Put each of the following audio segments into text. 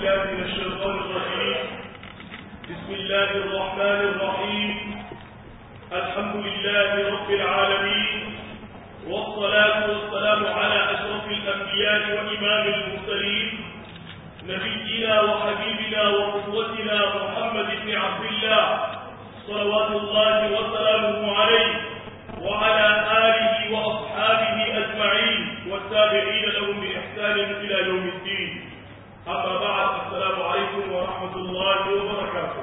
بالله من الشيطان الرجيم بسم الله الرحمن الرحيم الحمد لله رب العالمين والصلاة والسلام على أشرف الأنبياء وإمام المرسلين نبينا وحبيبنا وقدوتنا محمد بن عبد الله صلوات الله وسلامه عليه وعلى آله وأصحابه أجمعين والتابعين لهم بإحسان إلى يوم الدين أما بعد السلام عليكم ورحمة الله وبركاته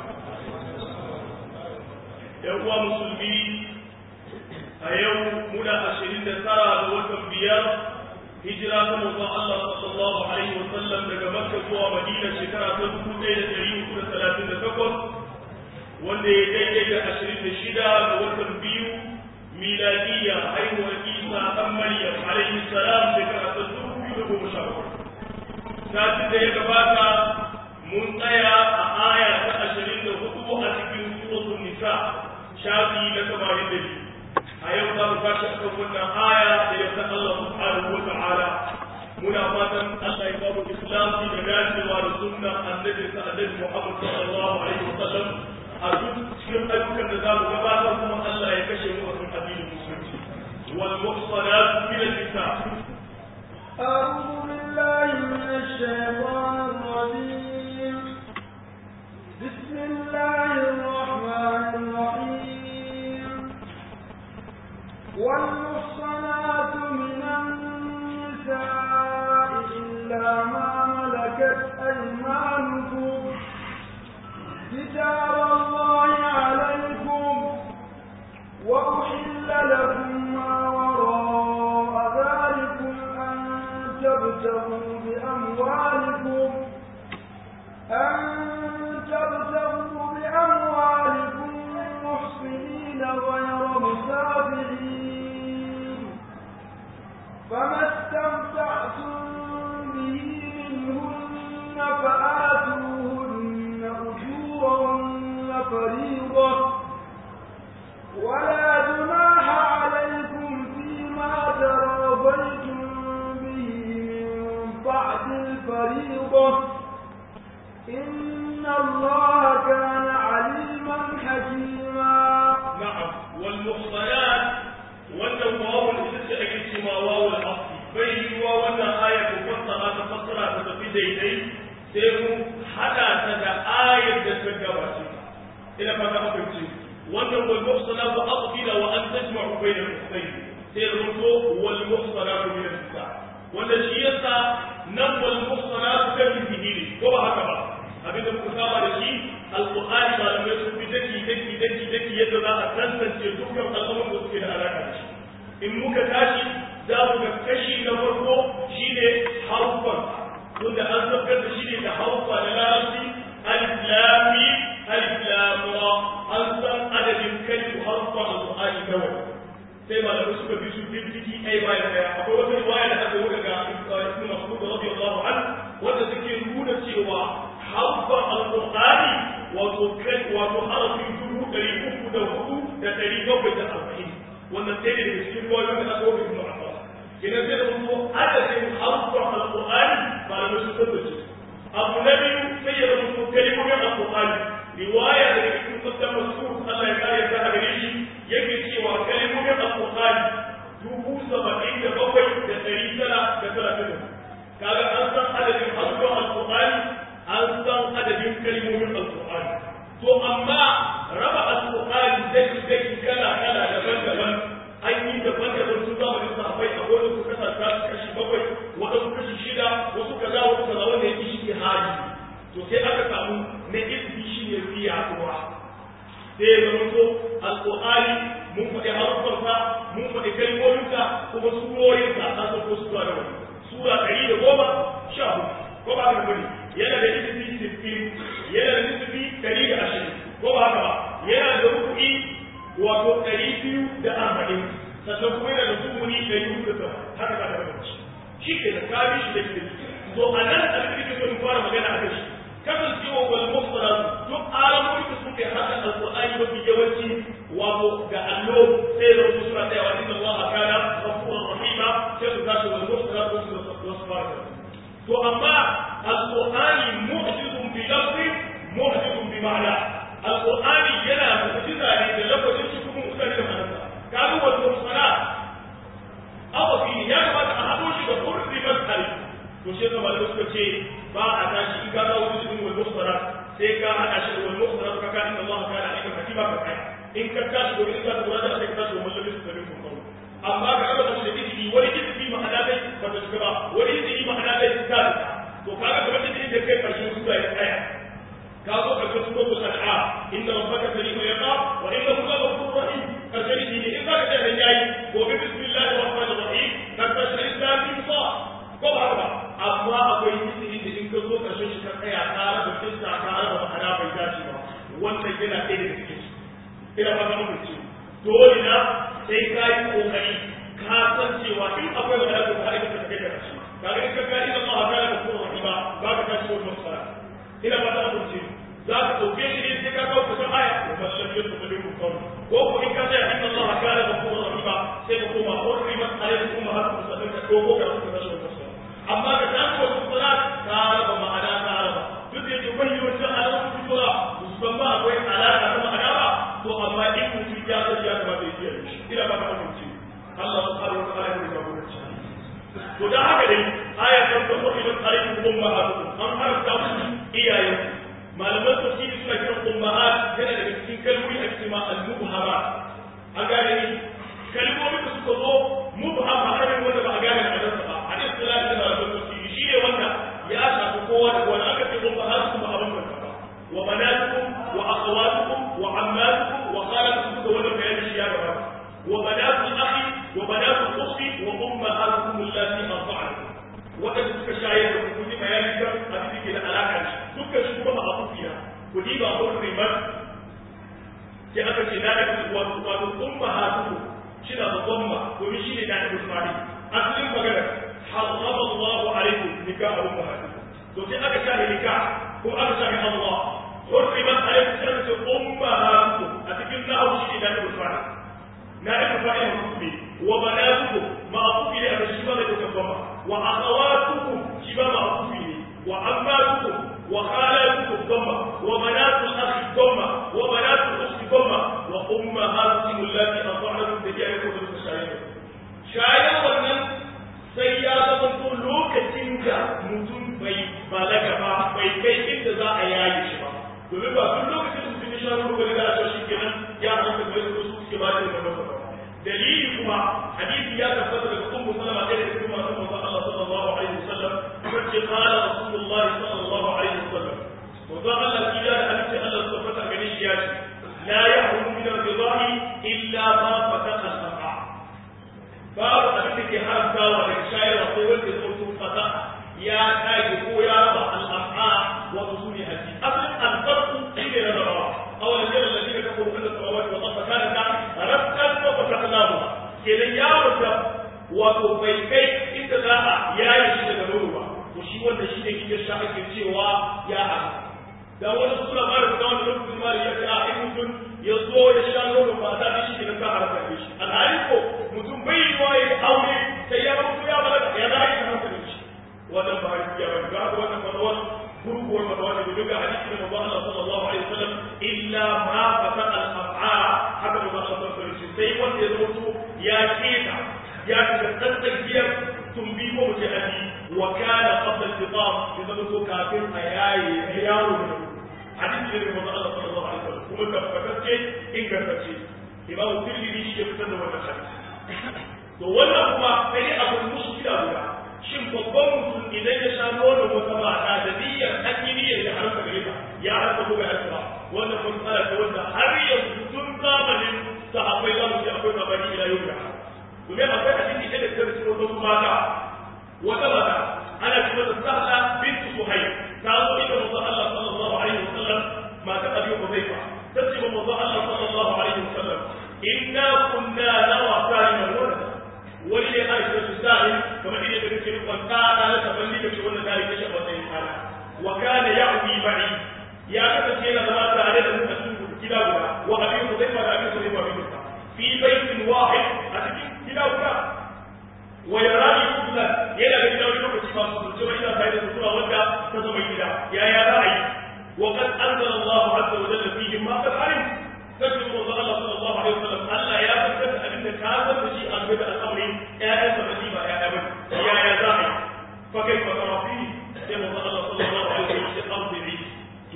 يوم مسلمين أيوم منا أشرين ترى دوة بيار هجرة موضع الله صلى الله عليه وسلم daga Makka zuwa Madina shekara ta 1438 wanda ya daidai da 26 ga watan biyu miladiyya haihuwar Isa ɗan Maryam alaihi salam shekara ta 2017 satin da ya gabata mun tsaya a aya ta ashirin da hudu a cikin suratul nisa shafi na tamanin da biyu a yau za mu tashi akan wannan aya da yadda Allah subhanahu wa ta'ala muna fatan Allah ya bamu ikhlasi da dacewa da sunnan annabi sa annabi Muhammad sallallahu alaihi wasallam a duk cikin ayyukan da za mu gabatar kuma Allah ya kashe mu a cikin addinin musulunci wal muhsanat min an-nisa أعوذ بالله من الشيطان الرجيم بسم الله الرحمن الرحيم والمحصنات من النساء إلا ما ملكت أيمانكم كتاب الله عليكم وأحل لكم ما وراء ذلكم أن تبتغوا بأموالكم أن تبتغوا بأموالكم محصنين غير مسافرين فما استمتعتم به منهن فآتوهن أجورهن فريضة ولا جناح عليكم فيما تراضيتم به من بعد الفريضة إن الله كان عليما حكيما نعم والمحصنات wannan wawul ita ce ake cewa wawul asli bai yiwuwa wannan aya ko fassara ta fassara ta tafi daidai sai mu hada ta da ayar da ta gabace ta ina fata aka ce wannan wal muhsanatu aqila wa an tajma'u bayna al-ukhtayn sai rubuto wal muhsanatu min an-nisa wanda shi yasa nan wal muhsanatu kan bidini ko ba haka ba abinda muka saba da shi alqur'ani malamai sun bi daki daki daki daki yadda za a tantance dukkan al'amuran da suke da alaka da shi in muka tashi za mu ga kashi na farko shine harufan wanda an sabgar da shi ne da harufa na larabci alif lam mim alif lam ra an san adadin kalmu harufa alqur'ani kawai sai malamai suka bi su binciki ai bayan daya akwai wata riwaya da aka yi daga ibn mas'ud radiyallahu anhu wanda suke nuna cewa harfa alqur'ani wato kai wato harafi dubu ɗari uku da hudu da ɗari bakwai da arba'in wannan sai daga cikin ruwayoyin da aka wuce ibn abbas idan sai da mutu adadin harfa alqur'ani malamai sun tabbace abu na biyu sai ya rubuto kalmomin alqur'ani riwaya daga cikin kusan mas'ud Allah ya kare ta a gare shi yake cewa kalmomin alqur'ani dubu saba'in da bakwai da ɗari tara da talatin da kaga an san adadin harfa alqur'ani an san adadin kalmomin alkur'ani to amma raba alkur'ani daki daki kala kala daban daban an yi daban daban su zamanin sahabbai a wani su kasa ta kashi bakwai waɗansu kashi shida wasu kaza wasu kaza wanda yake shi hali to sai aka samu na izini shi ne fiya kuwa sai ya zama to alkur'ani mun faɗi haruffansa mun faɗi kalmominsa kuma surorinsa an san ko sura da wani sura ɗari da goma sha hudu ko ba haka bane yana da nisbi sittin yana da nisbi ɗari da ashirin ko ba haka ba yana da ruku'i wato ɗari biyu da arba'in sannan kuma yana da sumuni ɗari uku da haka ka da bambanci shi ke da kabi shi da ke to a nan abin da ke so in fara magana a kai shi kasancewa wal mufsarat duk alamomi da suke haka alqur'ani mafi yawanci wato ga allo sai da wasu suna tsayawa inna allaha kana ghafurur rahima sai su tashi wal mufsarat wasu wasu fara to amma alqur'ani mu'jiz to shi yasa malamai suka ce ba a tashi in ka ga wani cikin wal mukhtarat sai ka hada shi wal mukhtarat ka ka inna Allah kana aliman hakima ka kai in ka tashi gobe in ka tura da sai ka tashi wannan labin su labin kun amma ga Allah da izini wani izini ma'ana dai ba ta shiga ba wani izini ma'ana dai ta to kaga kamar izini da kai karshen sura ya tsaya ka zo karshen suratul an'am inna rabbaka sari'ul iqab wa innahu laghafurur rahim karshen izini in ka ga da yayi gobe bismillahir rahmanir rahim ka tashi islam bi sa ko ba ba amma akwai izini da in ka zo karshen shi ka tsaya ka raba kissa ka raba ma'ana bai dace ba wannan yana ɗaya daga cikin su ina ba ta mutunci dole na sai ka yi kokari ka san cewa in akwai wani abu ka aika ta kai da shi kaga in ka ga ina ma haka da kuma rahima ba ka tashi wannan masara ina ba ta mutunci za ka dauke shi ne sai ka kawo kusan aya wa sallam ya tafi da kuma ko ko in ka ce inna Allah kana ghafurur rahima sai ka koma hurrimat alaykum ummahatukum sannan ka dogo ka rubuta tashi wannan masara amma ka tashi wannan salat ka raba ma'ana ka raba duk da yake bai yi wancan alamun sura musamman akwai alaka ta ma'ana ba to amma in mutum ya san ya kamata ya kiyaye shi ina ba ka amince Allah subhanahu wa ta'ala ya ga mu to da haka dai aya ta ta ko idan alaikum ummahatukum an haramta musu iyayen malaman tafsiri suna kiran ummahat yana daga cikin kalmomi a cikin al-mubhamat an gane ni kalmomi da suka zo mubham ba ne wanda ba a gane a dansa ba a cikin istilahi da malaman tafsiri shi ne wanda ya shafi kowa da kowa aka ce ummahatukum ba abin da ba wa banatukum wa akhawatukum wa ammatukum wa khalatukum da wannan bayani shi ya gabata wa banatu akhi wa banatu ukhti wa ummahatukum allati arda'akum wadanda suka shayar da ku ji bayani kan abin da ke da alaka da dukkan shi kuma ba abu fiya ku ji ba abu ribar sai aka ce da da wato wato ummahatukum shi da dhamma domin shi ne da da fari asalin magana harrama Allah alaikum nikah ummahatukum to sai aka shahi nikah ko aka shahi Allah حرمت عليكم سنة أمهاتكم أتكلم له شيء نائب الفاعل نائب الفاعل مكتوب وبناتكم معطوف إلى أن الشباب يتكفما وأخواتكم شباب معطوف إليه وأماتكم وخالاتكم ضمة وبنات الأخ ضمة وبنات الأخت ضمة وأمهاتكم التي أطعنكم تجاهكم بالمشاهدة شايع wannan sai ya zama to lokacin da mutum bai balaga ba bai kai inda za a yaye shi ba domin ba duk lokacin da mutum ya sha ruwa gari da a shi kenan ya hanta bai da su suke ba da wannan ba dalili kuma hadisi ya tabbata daga ummu salama ɗaya daga cikin masu manzon Allah sallallahu alaihi wasallam kuma ce qala rasulullahi sallallahu alaihi wasallam manzon Allah kila da hadisi Allah tabbata gare shi ya ce la yahrumu min ar-rida'i illa ma fataqa al-sam'a babu abin da ke haramtawa daga shayarwa sai wanda ya zo fata ya kage ko ya raba al-am'a wa usuli hadisi asalin al-farqu shine rabawa أولا يرى الذين كفروا من السماوات والأرض كانتا رتقا وفتقناهما kenan ya wata wato bai kai inda za a yaye shi daga nono ba to shi wanda shi ne kike sha ake cewa ya haka da wani suna ba da wani lokacin ma ya ce a in mutum ya zo ya sha nono ba da shi ne ka haraka da shi alhali ko mutum bai yi wa ya aure sai ya mutu ya balaga ya za a yi haka da shi wannan ba ya ba ga wannan fatawar gurguwar fatawar da duka hadisi da manzo Allah sallallahu alaihi wasallam illa ma fataqa al-af'a haka manzo Allah sallallahu alaihi wasallam sai wanda ya zo ya keta ya shiga tsantsakiyar tumbi ko mutum abi wa kana qabla al-fitam ya zama to kafin a yaye yaro da hadisi da manzo Allah sallallahu alaihi wasallam kuma tabbatacce ingantacce imam tirmidhi shi ya fitar da wannan hadisi to wannan kuma sai abu mushkila guda shin babban mutum idan ya sha nonon wata mata da niyyar an yi niyyar ya harka gare ta ya harka ko bai harka ba wannan matsala ce wanda har yanzu tun zamanin sahabbai za mu ce akwai sabani ila yau da domin akwai hadisi da ta cikin wata mata wata mata ana ce mata sahla bint suhayy ta zo ita manzo Allah sallallahu alaihi wasallam mata abi hudayfa ta ce manzo Allah sallallahu alaihi wasallam inna kunna nawa saliman walada wani ne a cikin sa'in kamar idan da kake rikon tsada na taballi da wannan dare ta shafa sai kana wa kana ya'wi ba'i ya kasance yana zama tare da mu a cikin gida guda wa abin ku zai fara abin ku zai fara abin ka fi baitin wahid a cikin gida guda wa yarani kullan yana da gida wani lokaci ba su cewa ina tare da sutura wanda ta zama gida ya ya ra'ayi wa qad anzala Allahu azza wa jalla fihi ma qad alim sai ko Allah sallallahu alaihi wasallam Allah ya fitar abin da ka san da shi a gaba al'amari ƴaƴan sa ba ba ƴaƴa ba ya ya za a yi fa kai fa tara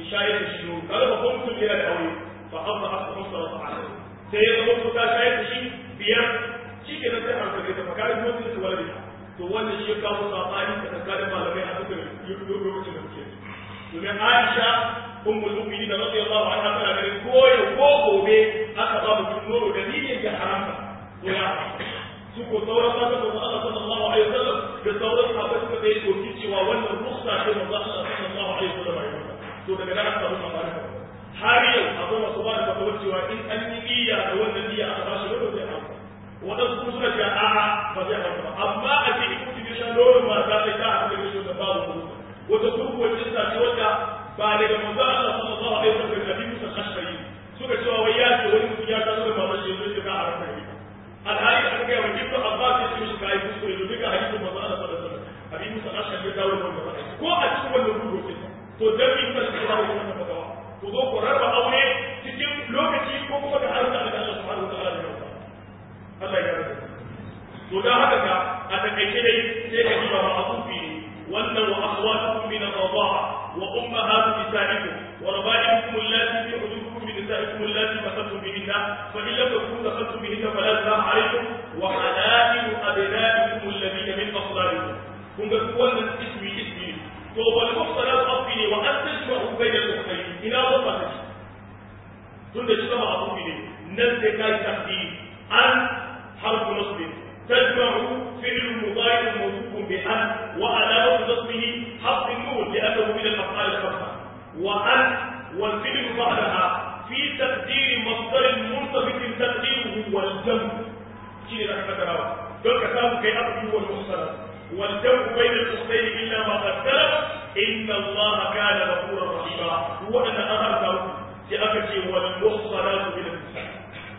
shayar da shi nono kaga babban mutum yana da aure fa abba aka musa wa ta'ala sai ya zama ko ta shayar da shi biyar shi ke nan sai an kare ta fakari mutum da wala to wannan shi ya kawo sabani da tsakanin malamai a cikin lokacin da muke domin Aisha ummul mu'minin radiyallahu anha tana ganin ko ya ko gobe aka ba mutum nono da niyyar ya haramta ko ya su ko sauran mata da Allah sallallahu alaihi wasallam da sauran sahabbai suka dai doki cewa wannan rukhsa ce manzo Allah sallallahu alaihi wasallam ya yi to daga nan aka samu sabani har yau akwai masu ba da fatawar cewa in an yi niyya da wannan niyya aka ba shi nono zai haramta waɗansu kuma suna cewa a'a ba zai haramta ba amma a ce in mutum ya sha nonon mata sai ta haɗu da shi da babu kuma wata kurkuwar cinta ce wadda ba daga manzo Allah sallallahu alaihi wasallam da Nabi Musa Ashari suka cewa wai ya ce wani mutum ya kazo da mamar shi zai ga haramta ne alhali aka ga wani ibnu Abbas ya ce mishi kai kuskure da duka hadisin manzo Allah sallallahu alaihi wasallam Nabi Musa Ashari ya dawo da wannan ko a cikin wannan kurkuwar cinta to dan bi ka ce babu wannan fatawa ku zo ku raba aure cikin lokaci ko kuma da haramta da Allah subhanahu wa ta'ala da Allah ya yarda to dan haka ka a takaice dai sai ka ji ba ma'azufi ne wannan wa akhwatukum min ar-rida'a wa ummahatu nisaikum wa raba'ibukum allati fi hujurukum min nisaikum allati dakhaltum bihinna fa in lam takunu dakhaltum bihinna fala junaha alaykum wa halailu abna'ikum alladhina min aslabikum kun ga wannan ismi ismi to wal muhsanat asbi ne wa an tajma'u bayna al-ukhtayn ina ba ta tunda shi ba abubi ne nan sai kai tafsir an harfu nasb تجمع فعل مضارع موصوف بأن وعلامة نصبه حق النون لأنه من الأفعال الخمسة وأن والفعل بعدها في تقدير مصدر مرتبط تقديره والجمع شيء لك فتراوى دول كتاب كي أبدي والمحصنة والجمع بين الأختين إلا ما قدر إن الله كان غفورا رحيما هو أن أمرته في أكتي والمحصنات من النساء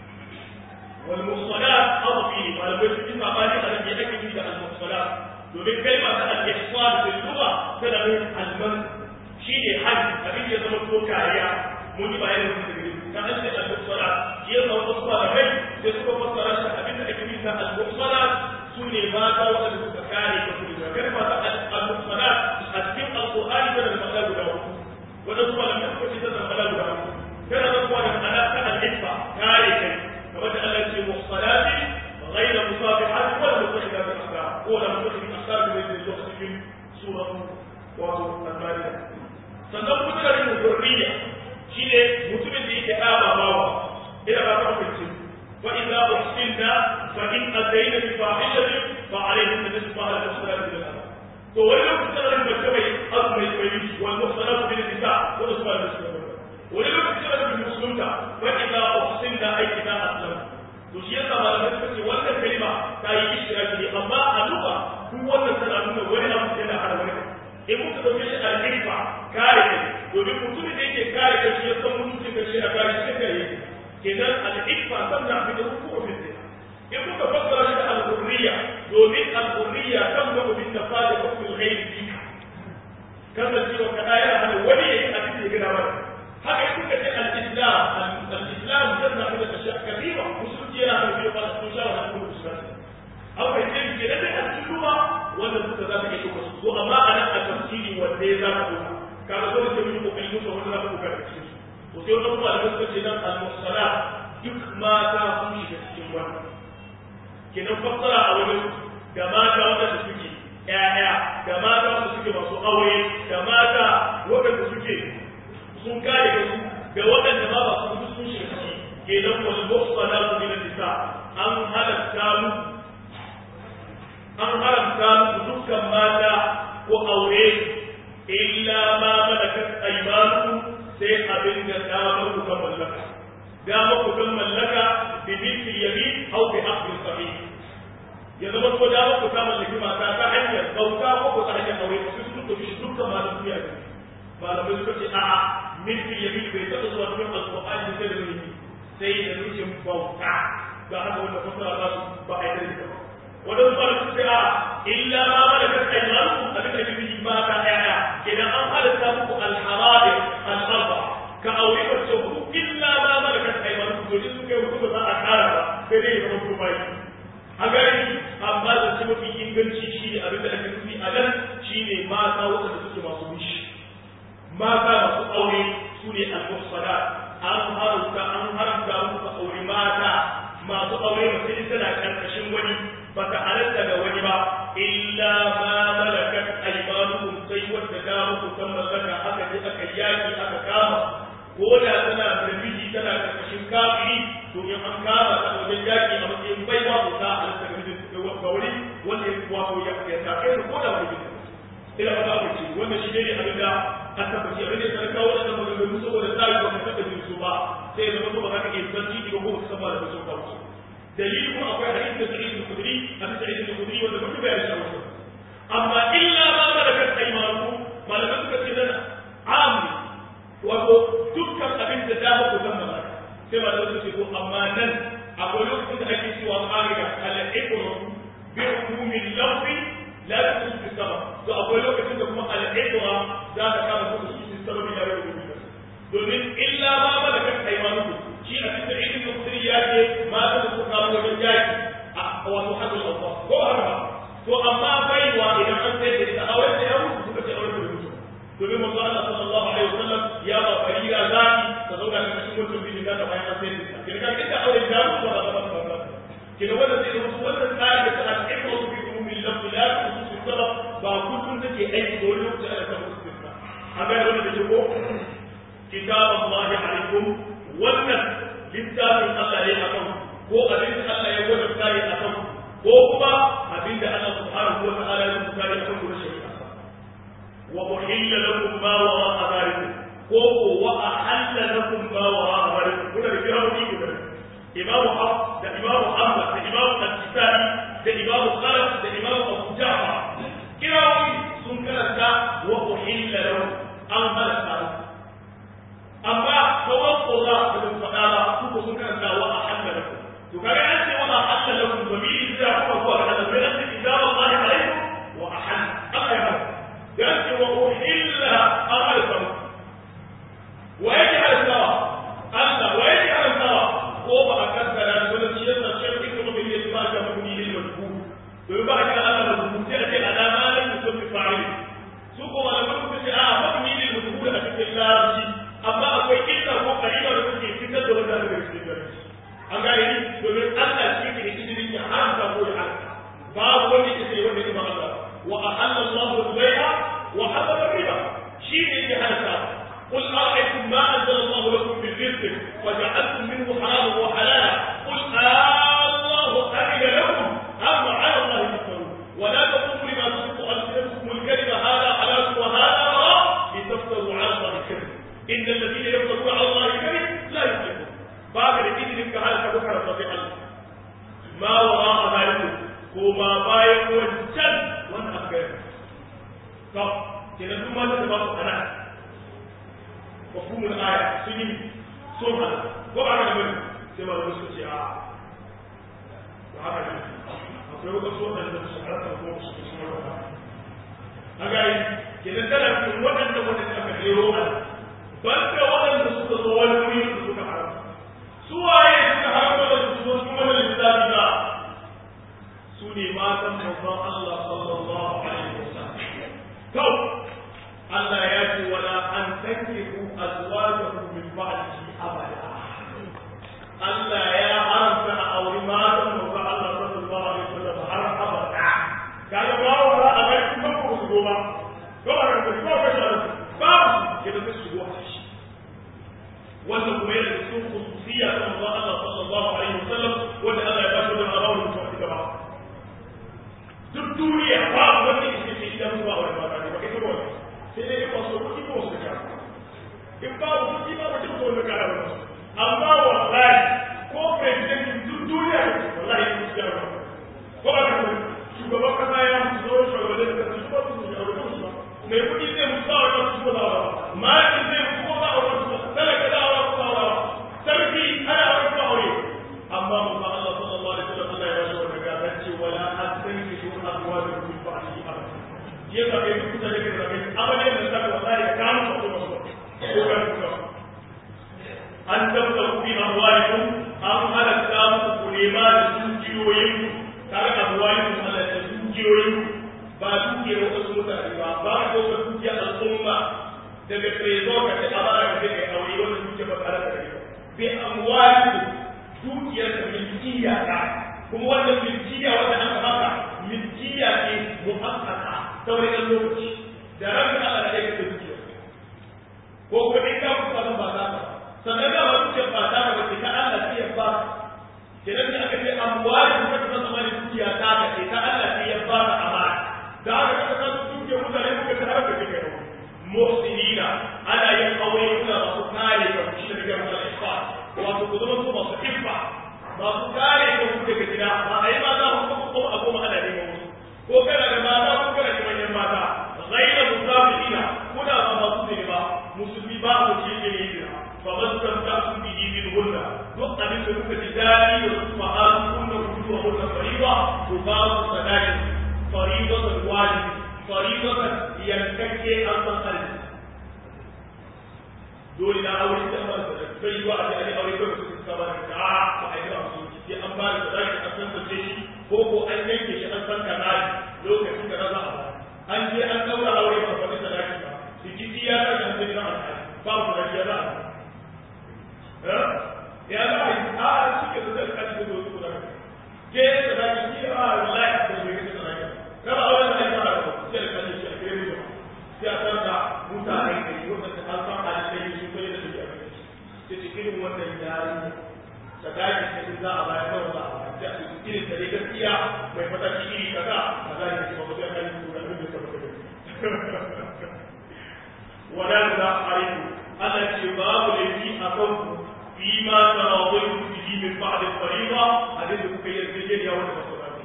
والمحصنات أضفي ما لم يكن إما قال أن يأكد من المحصنات domin kalma ta al-ihsan fil lugha tana nufin al-man shine haji abin da zama ko kariya mun yi bayanin wannan da ta an ce al-muhsana shi ya zama wasu da kai sai suka fassara shi abin da ake nufi al-muhsana su ne mata wanda suka kare ka su da kalma ta al-muhsana a cikin al-qur'ani da ma'ana guda uku wanda su malamai suka ce da ma'ana guda uku kana da kuwa da ma'ana ta al-ihsa kare kai kamar da Allah ya ce muhsanati غير مصافحات ولا متخذات الاخلاق ولا متخذ الاخلاق الذي يدخل في سوره wato al-Maida sannan kuma da rin zurriya shine mutumin da yake aba bawa ina ba ta hukunci fa idza uhsinna fa in atayna bi fahishatin fa alayhim nisfu ma al-muhsanat min al to wani lokacin da rin bace mai azmai bai wal muhsanat min nisa wa usma al-muslimin wani lokacin da rin musulunta fa idza uhsinna ay idza aslamna to shi yasa malamai suka ce wannan kalma ta yi ishtiraki ne amma a luka duk wannan tana nuna wani abu yana hada wani in muka dauke shi al-ifa kare kai domin mutumin da yake kare kai shi ya san mutuncin kai shi a kare shi kare kenan al-ifa sanna bi da hukumu fi in muka fassara shi da al-hurriya domin al-hurriya kan da bi tafadi hukmul ghayr fika kasancewa kada yana hana wani yayi abin da ya gina mana haka in kuka ce al-islam al-islam sanna bi da ashya kabira musulunci yana da biyu ba su shawara da musulunci an fahimce ke da dai a cikin ruwa wannan suka za ka iya ɗauka su to amma a nan a tafsiri wanda ya za ka ɗauka kaga dole sai mun yi kokari musu wanda za ka ɗauka da cikin su to sai wannan kuma da suka ce nan al-musala duk mata sun shiga cikin wannan kenan fassara a wurin da mata wanda suke ƴaƴa da mata wanda suke masu aure da mata waɗanda suke sun kare su da waɗanda ma ba su sun shiga ciki kenan wal muhsanatu min nisa an halatta mu an haramta muku dukkan mata ko aure illa ma malakat aymanukum sai abin da damar ku kan mallaka damar ku kan mallaka bi mithli yamin aw bi aqdi sahih ya zama ko damar ku kan mallaki mata ta hanyar bauta ko ko ta hanyar aure ko su suka shi dukkan mata duniya ne malamai suka ce a'a mithli yamin bai taɓa zuwa cikin alqur'ani sai da mulki sai da nufin bauta ga haka wanda fasara ba su ba a yi da ba wadansu ba su ce a illa ma malakat aymanukum abin da kike ba ta yaya idan an halatta muku al-harabi al-arba ka aure ba ce ku illa ma malakat aymanukum to din suka yi hudu ba za a kara ba sai dai ya zama ku bai a gari amma da ce mafi inganci shi ne abin da ake nufi a nan shi ne mata waɗanda suke masu mishi mata masu aure su ne al-muhsanat an haramta an haramta muku aure mata masu aure mace in tana karkashin wani ba ta halatta da wani ba illa ma malakat aymanukum sai wanda da muku san mallaka aka je aka yaki aka kama ko da tana da miji tana karkashin kafiri to in an kama ta wajen yaki a matsayin baiwa ko ta halatta ga mijin ga wani wanda ya wato ya ya ta kai ko da wani ila ba ku ce wannan shi ne abin da an tabbaci abin da ya kawo da maganganu saboda tsari ba ka taɓa jin su ba sai ya zama ba za ka iya zanci ba ko ka saba da sun kawo dalili kuma akwai hadisi da sa'id al-khudri hadisi sa'id al-khudri wanda muke bayani shi a wasu amma illa ma malakat aymanu malaman suka ce nan amri wato dukkan abin da dama ku san malaka sai malaman suka ce to amma nan akwai lokacin da ake cewa qa'ida al-iqra bi umumi lafzi la tusu bi sabab to akwai lokacin da kuma al-iqra za ta kama su su sababi da rubutu domin illa ma malakat aymanukum shi a cikin ilmin mutum ya ce mata da suka kawo wajen yaki a wato hadin Allah ko haka ba to amma baiwa idan an sai da ita aure da ya mutu suka ce aure da mutu domin manzo Allah sallallahu alaihi wasallam ya ba farira zaki ta zauna da cikin mutum bin da bayan an sai da ita kina kan da aure da mutu ba ba ba ba kina wanda sai da wannan tsari da ta ikra bi ummi lafzi la tusu sabab ba kullun take aiki da wani lokaci ana samu istisna amma wannan da ke ko kitab Allah alaikum wannan littafin Allah ne akan ko abin da Allah ya wadanta ne akan ko kuma abin da Allah subhanahu wa ta'ala ya rubuta ne akan kuma shari'a wa uhilla lakum ma wara'a dhalikum ko ko wa ahalla lakum ma wara'a dhalikum kuna da kirawoyi guda Imam Hafs da Imam Ahmad da Imam Al-Kisai da Imam Khalaf da Imam Abu Ja'far kirawoyi sun karanta wa uhilla lakum an halatta amma kawai koza da ban faɗa ba su ko sun karanta wa a halla lakum to kaga an ce wa a halla lakum ba mi da kuma zuwa ga Allah bai an ce idza wallahi alaikum wa a halla aka yi haka da an ce wa uhilla an alfam wa yake alfawa Allah wa yake alfawa ko ba a kaddara shi wannan shi yasa shi yake kuma bai yi ba ga mabuni ne mazku to ba a kira Allah mazku sai a ce alama lam yusammi fa'il su ko malaman su ce a mabuni ne mazku a cikin larabci amma akwai illa ko kalima da kuke fitar da wanda daga cikin gari an gane ni domin Allah shi ke da izinin ya haramta ko ya haramta babu wanda yake sai wanda ba Allah wa ahalla Allahu al-bay'a wa harrama riba shi ne yake haramta قل أرأيتم ما أنزل الله لكم من رزق وجعلتم منه حراما وحلالا قل الله أذن لكم أم على الله تفترون ولا تقولوا لما تصف ألسنتكم الكلمة هذا حلال وهذا حرام لتفتروا على الله الكذب إن الذين يفترون على الله الكذب لا يفلحون بعد الدين لك على كبكر رضي الله ما وراء ذلك كما باين وجل وانا أخبر طب كنا ثم تتبقى أنا مفهوم الآية سنين سنة وبعد من سيما المسكتي آه وهذا akwai wata so da da su harata ko su su mara a gari kenan tana cikin waɗanda waɗanda aka jero a banda waɗanda suka zo wani wuri da suka haramta su waye suka haramta da su zo cikin wannan littafi ba su ne matan manzon Allah sallallahu alaihi wasallam to Allah ya ce wala an tankihu azwajahu min ba'dihi abada Allah ya haramta a auri matan manzon Allah sallallahu alaihi wasallam har abada kaga ba wa a ga kuma ko su goma ko ba ka ko ka shi babu ke da su goma shi wanda kuma yana da cikin khususiyya ta manzon Allah sallallahu alaihi wasallam wanda Allah ya ba shi da arawu mutum a gaba duk duniya babu wanda yake ce idan ba aure ba ba kai ba sai dai ba so kuɗi ko su ka in ba kuɗi ba mutum ko da kara ba amma wallahi ko president duk duniya wallahi ku ci ba ko ba ka shugaban kasa ya mutu zo shugaban da su ba su da aure su ba mai kuɗi zai mutu ba aure su ba ma zai mutu ko ba aure su ba talaka da aure ko ba sarki ana aure ko aure amma manzo Allah sallallahu alaihi wasallam Allah ya bashi wannan gabanci wala astanki shu azwaju min ba'di abada je ka kai duk da kake da kai abada da ta wallahi ka kama ko ba ko ka ko an tabta bi amwalikum an halatta muku ku nema da dukiyoyin tare da amwalikum Allah da dukiyoyin ba dukiyar wasu mutane ba ba ko ka dukiyar al'umma daga trezor ka ce a ba ka kai aure wanda duke ba tare da kai bi amwali dukiyar ka milkiya ta kuma wannan milkiya wanda aka baka milkiya ce muhaqqaqa ta wani ɗan lokaci da ranka Allah da kai ka dukiya ko kuma in ka kusa ba za ka sannan ga ba dukiyar ba ta ka ba ce ta Allah ce ya ba kenan ne aka ce amwali kuma ta zama ne dukiya ta ka ce ta Allah ce ya ba ka amana da haka ka san dukiyar mutane kuka ta harka kake yau muhsinina ana yin aure kuna masu kare ka shi da kake masa ihsan wato ku zama su masu iffa masu kare ka ku daga gida ba a yi mata ku ko ko a goma ana neman musu ko kana da mata ko kana da manyan mata ghaira musafirina kuna ba masu zini ba musulmi ba ku ci ne ne dira fa man tamta'tu bihi min hunna duk abin da kuka ji dadi da su fa'alu kunna kudu wa hunna fariba ku ba su sadaqin fariidatan wajibi fariidatan yankakke an san arziki dole na aure da amma da bai yi wa a ji aure ba su suka ba da ta ba a yi ba su sai an ba da zaki an san sace shi ko ko an yanke shi an san kaza lokacin da za a ba an je an daura aure ba fa da zaki ba rikici ya ta kan sai na alƙali ba ku da ya za a ya za a yi a suke da zaki da su da ke da zaki ki a wallahi ko ne ke da zaki kaba aure da ai ba da sai da kan shi a kire mu sai a san da mutane da yi wanda ta san alƙali su kai da su a sai cikin wannan yari sadaki da in za a bayar da za a bayar sai a cikin irin da dai gaskiya mai mataki iri kaza kaza ne kuma ba sai kan su da abin da ka baka wala da arifu Allah ce babu laifi a kan ku fi ma tarawai ku bihi min ba'd al-fariida abin da kuka yi yarjejeniya wanda ba su dace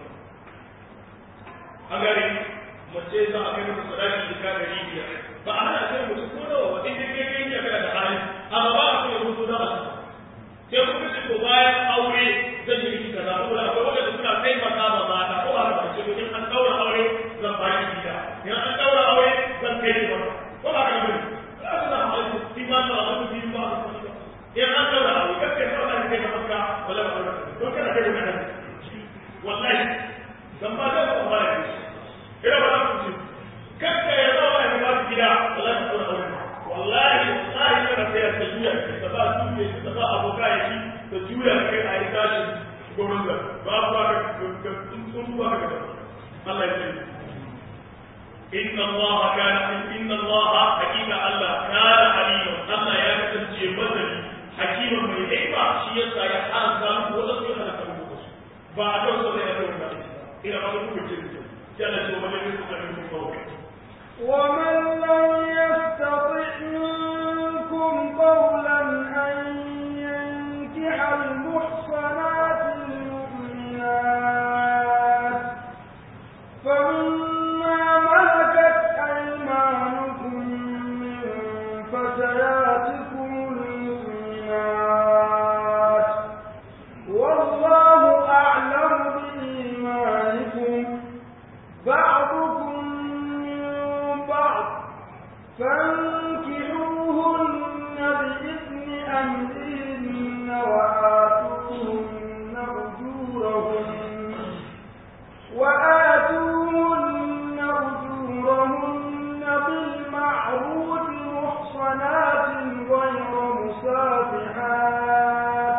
an gane mace za a kai masa sadaki da ka gari biyar ba a hana sai mutum ko nawa wa inda kai kai ya kana da hali amma ba a so ya mutu da asu sai kuma ce ko bayan aure zan yi miki kaza saboda akwai wanda suna taimaka ma mata ko ba ka ce in an daura aure zan ba ki gida in an daura aure zan kai ki mata ko ba ka ga bane za ka zama aure shi ma ta abu bi ba ka in an daura aure kace ko ba ka kai mata wala ba ka to kana kai wannan wallahi zan ba da ko ba ki ina ba ku ce kakka ya zama ya ba gida wallahi ka daura aure wallahi wallahi kana sai ta juya ta ba juya ta ba aboka ya ci ta juya kai a yi tashi gurin da ba ba ka sun ba ka da Allah ya ce inna Allah kana inna Allah hakika Allah kana alima Allah ya kasance masani hakima mai hikma shi yasa ya haramta muku wanda sai halaka muku su ba a kan so da ya zo da ina ba ku ce sai Allah ya ce wa man yastati minkum qawlan ومن لم يستطع منكم قولا أن ينكح المحصنات المؤمنات فمما ملكت أيمانكم من فتياتكم المؤمنات والله أعلم بإيمانكم بعضكم من بعض فانكحوهن بإذن أهلهن وآتوهن أجورهن وآتوهن أجورهن بالمعروف محصنات غير مسافحات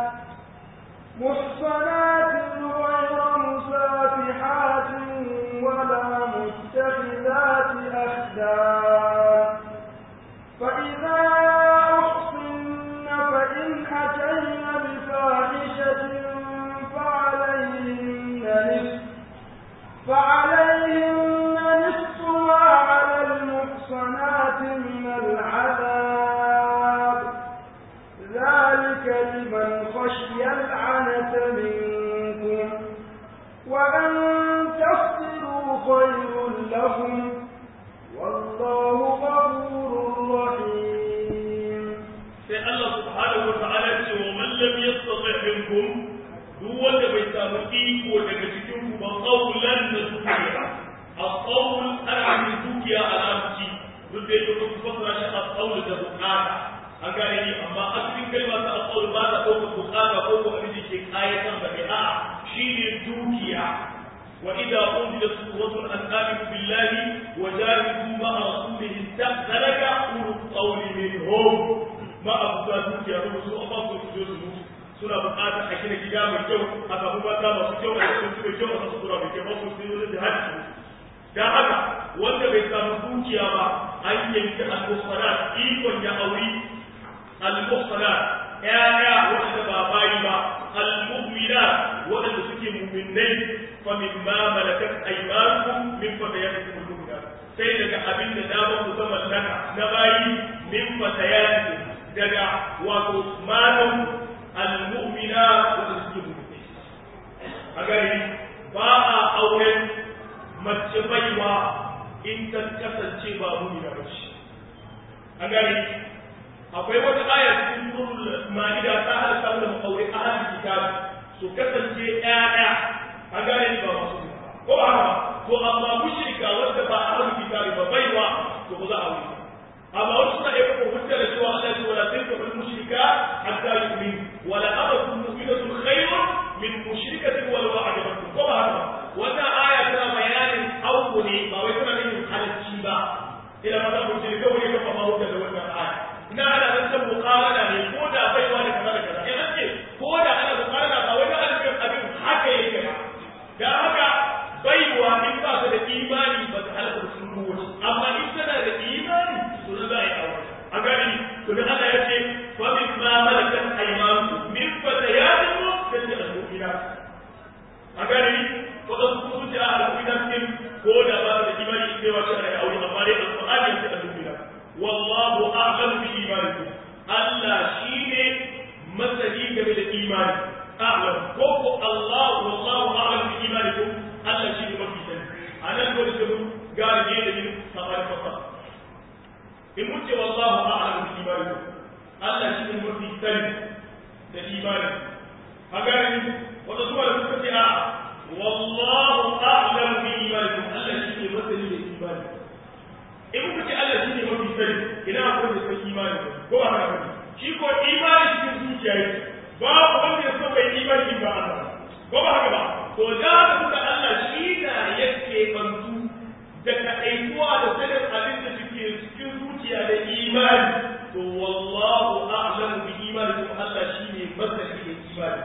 محصنات غير مسافحات ولا متخذات أخدان فإذا أحصن فإن أتين بفاحشة فعليهن نصف فعليهن نصف ما على المحصنات من العذاب ذلك لمن خشي العنة منكم وأن تصبروا خير لكم والله غفور رحيم sai Allah subhanahu wa ta'ala ce wa man lam yastati minkum duk wanda bai samu iko daga cikin ku ba qawlan da dukiya al-qawl ana yin dukiya a larabci duk da yake ku fasara shi al-qawl da bukata an gane ni amma asalin kalma ta al-qawl ba ta ɗaukar bukata ko ko abin da ke kayatar da kai a'a shine dukiya وإذا أنزلت سورة أن آمنوا بالله وجاهدوا مع رسوله استأذنك أولو القول home ma abu ta dukiya ba su amma su su su mutu suna buƙatar a gina gida mai kyau a samu mata masu kyau a cikin su mai kyau a samu sura mai kyau ba su sai wani jihadi su dan haka wanda bai samu dukiya ba an yanki al-muhsanat ikon ya auri al-muhsanat ya'ya wanda ba bayi ba al-mu'minat wanda suke mu'minai fa mimma malakat aymanukum min fatayatikum al-mu'minat sai daga abin da damar ku zama mallaka na bayi min fatayatikum daga wato malam al-mu'minat wanda suke mu'minai a gari ba a auren mace baiwa in ta kasance ba mu'mina ba ce a gari akwai wata aya cikin surul ma'ida ta halaka da makaure ahlul kitab su kasance ƴaƴa a gane ni ba masu ko ba haka to amma mushrika wanda ba ahlul kitab ba baiwa to ba za a wuce amma wasu suna iya kafa hujja da cewa Allah ya ce wala tankihu mushrika hatta yu'min wala amatun mu'minatun khayrun min mushrikatin walau a'jabatkum ko ba haka wannan aya tana bayanin auku ne ba wai tana nufin halacci ba ila ma za ku ce kawai ya kafa hujja da wannan aya ina ana zancen mukarana ne ko da baiwa da kaza da kaza in an ce ko da ana mukarana ba wai da alifin abin haka yake ba da haka baiwa in ba ta da imani ba ta halaka da sun kowace amma in tana da imani to na za a yi aure a gani to da Allah ya ce fa min ma malakat aymanukum min fatayatikum kace al-mu'minat a gani ko da su su ce al-mu'minat din ko da ba da imani sai wace ana yi aure amma dai al-Qur'ani ya ce al-mu'minat wallahu a'lam bi imanikum Allah shine masani game da imani a'lam ko ko Allah wallahu a'lam bi imanikum Allah shine mafi sani anan dole sai mun gane ne da yin sabar fasa in mun ce wallahu a'lam bi imanikum Allah shine mafi sani da imani a gane wanda zuwa da suka ce a wallahu a'lam bi imanikum Allah shine masani da imani in kuka ce Allah shi ne mafi sani ina akwai da san imani ko ba haka ba shi ko imani cikin zuciya yake babu wanda ya so bai imani ba Allah ko ba haka ba to da haka kuka Allah shi na yake bantu da kaɗaituwa da sanin abin da suke cikin zuciya da imani to wallahu a'lamu bi imani ko Allah shi ne masani da imani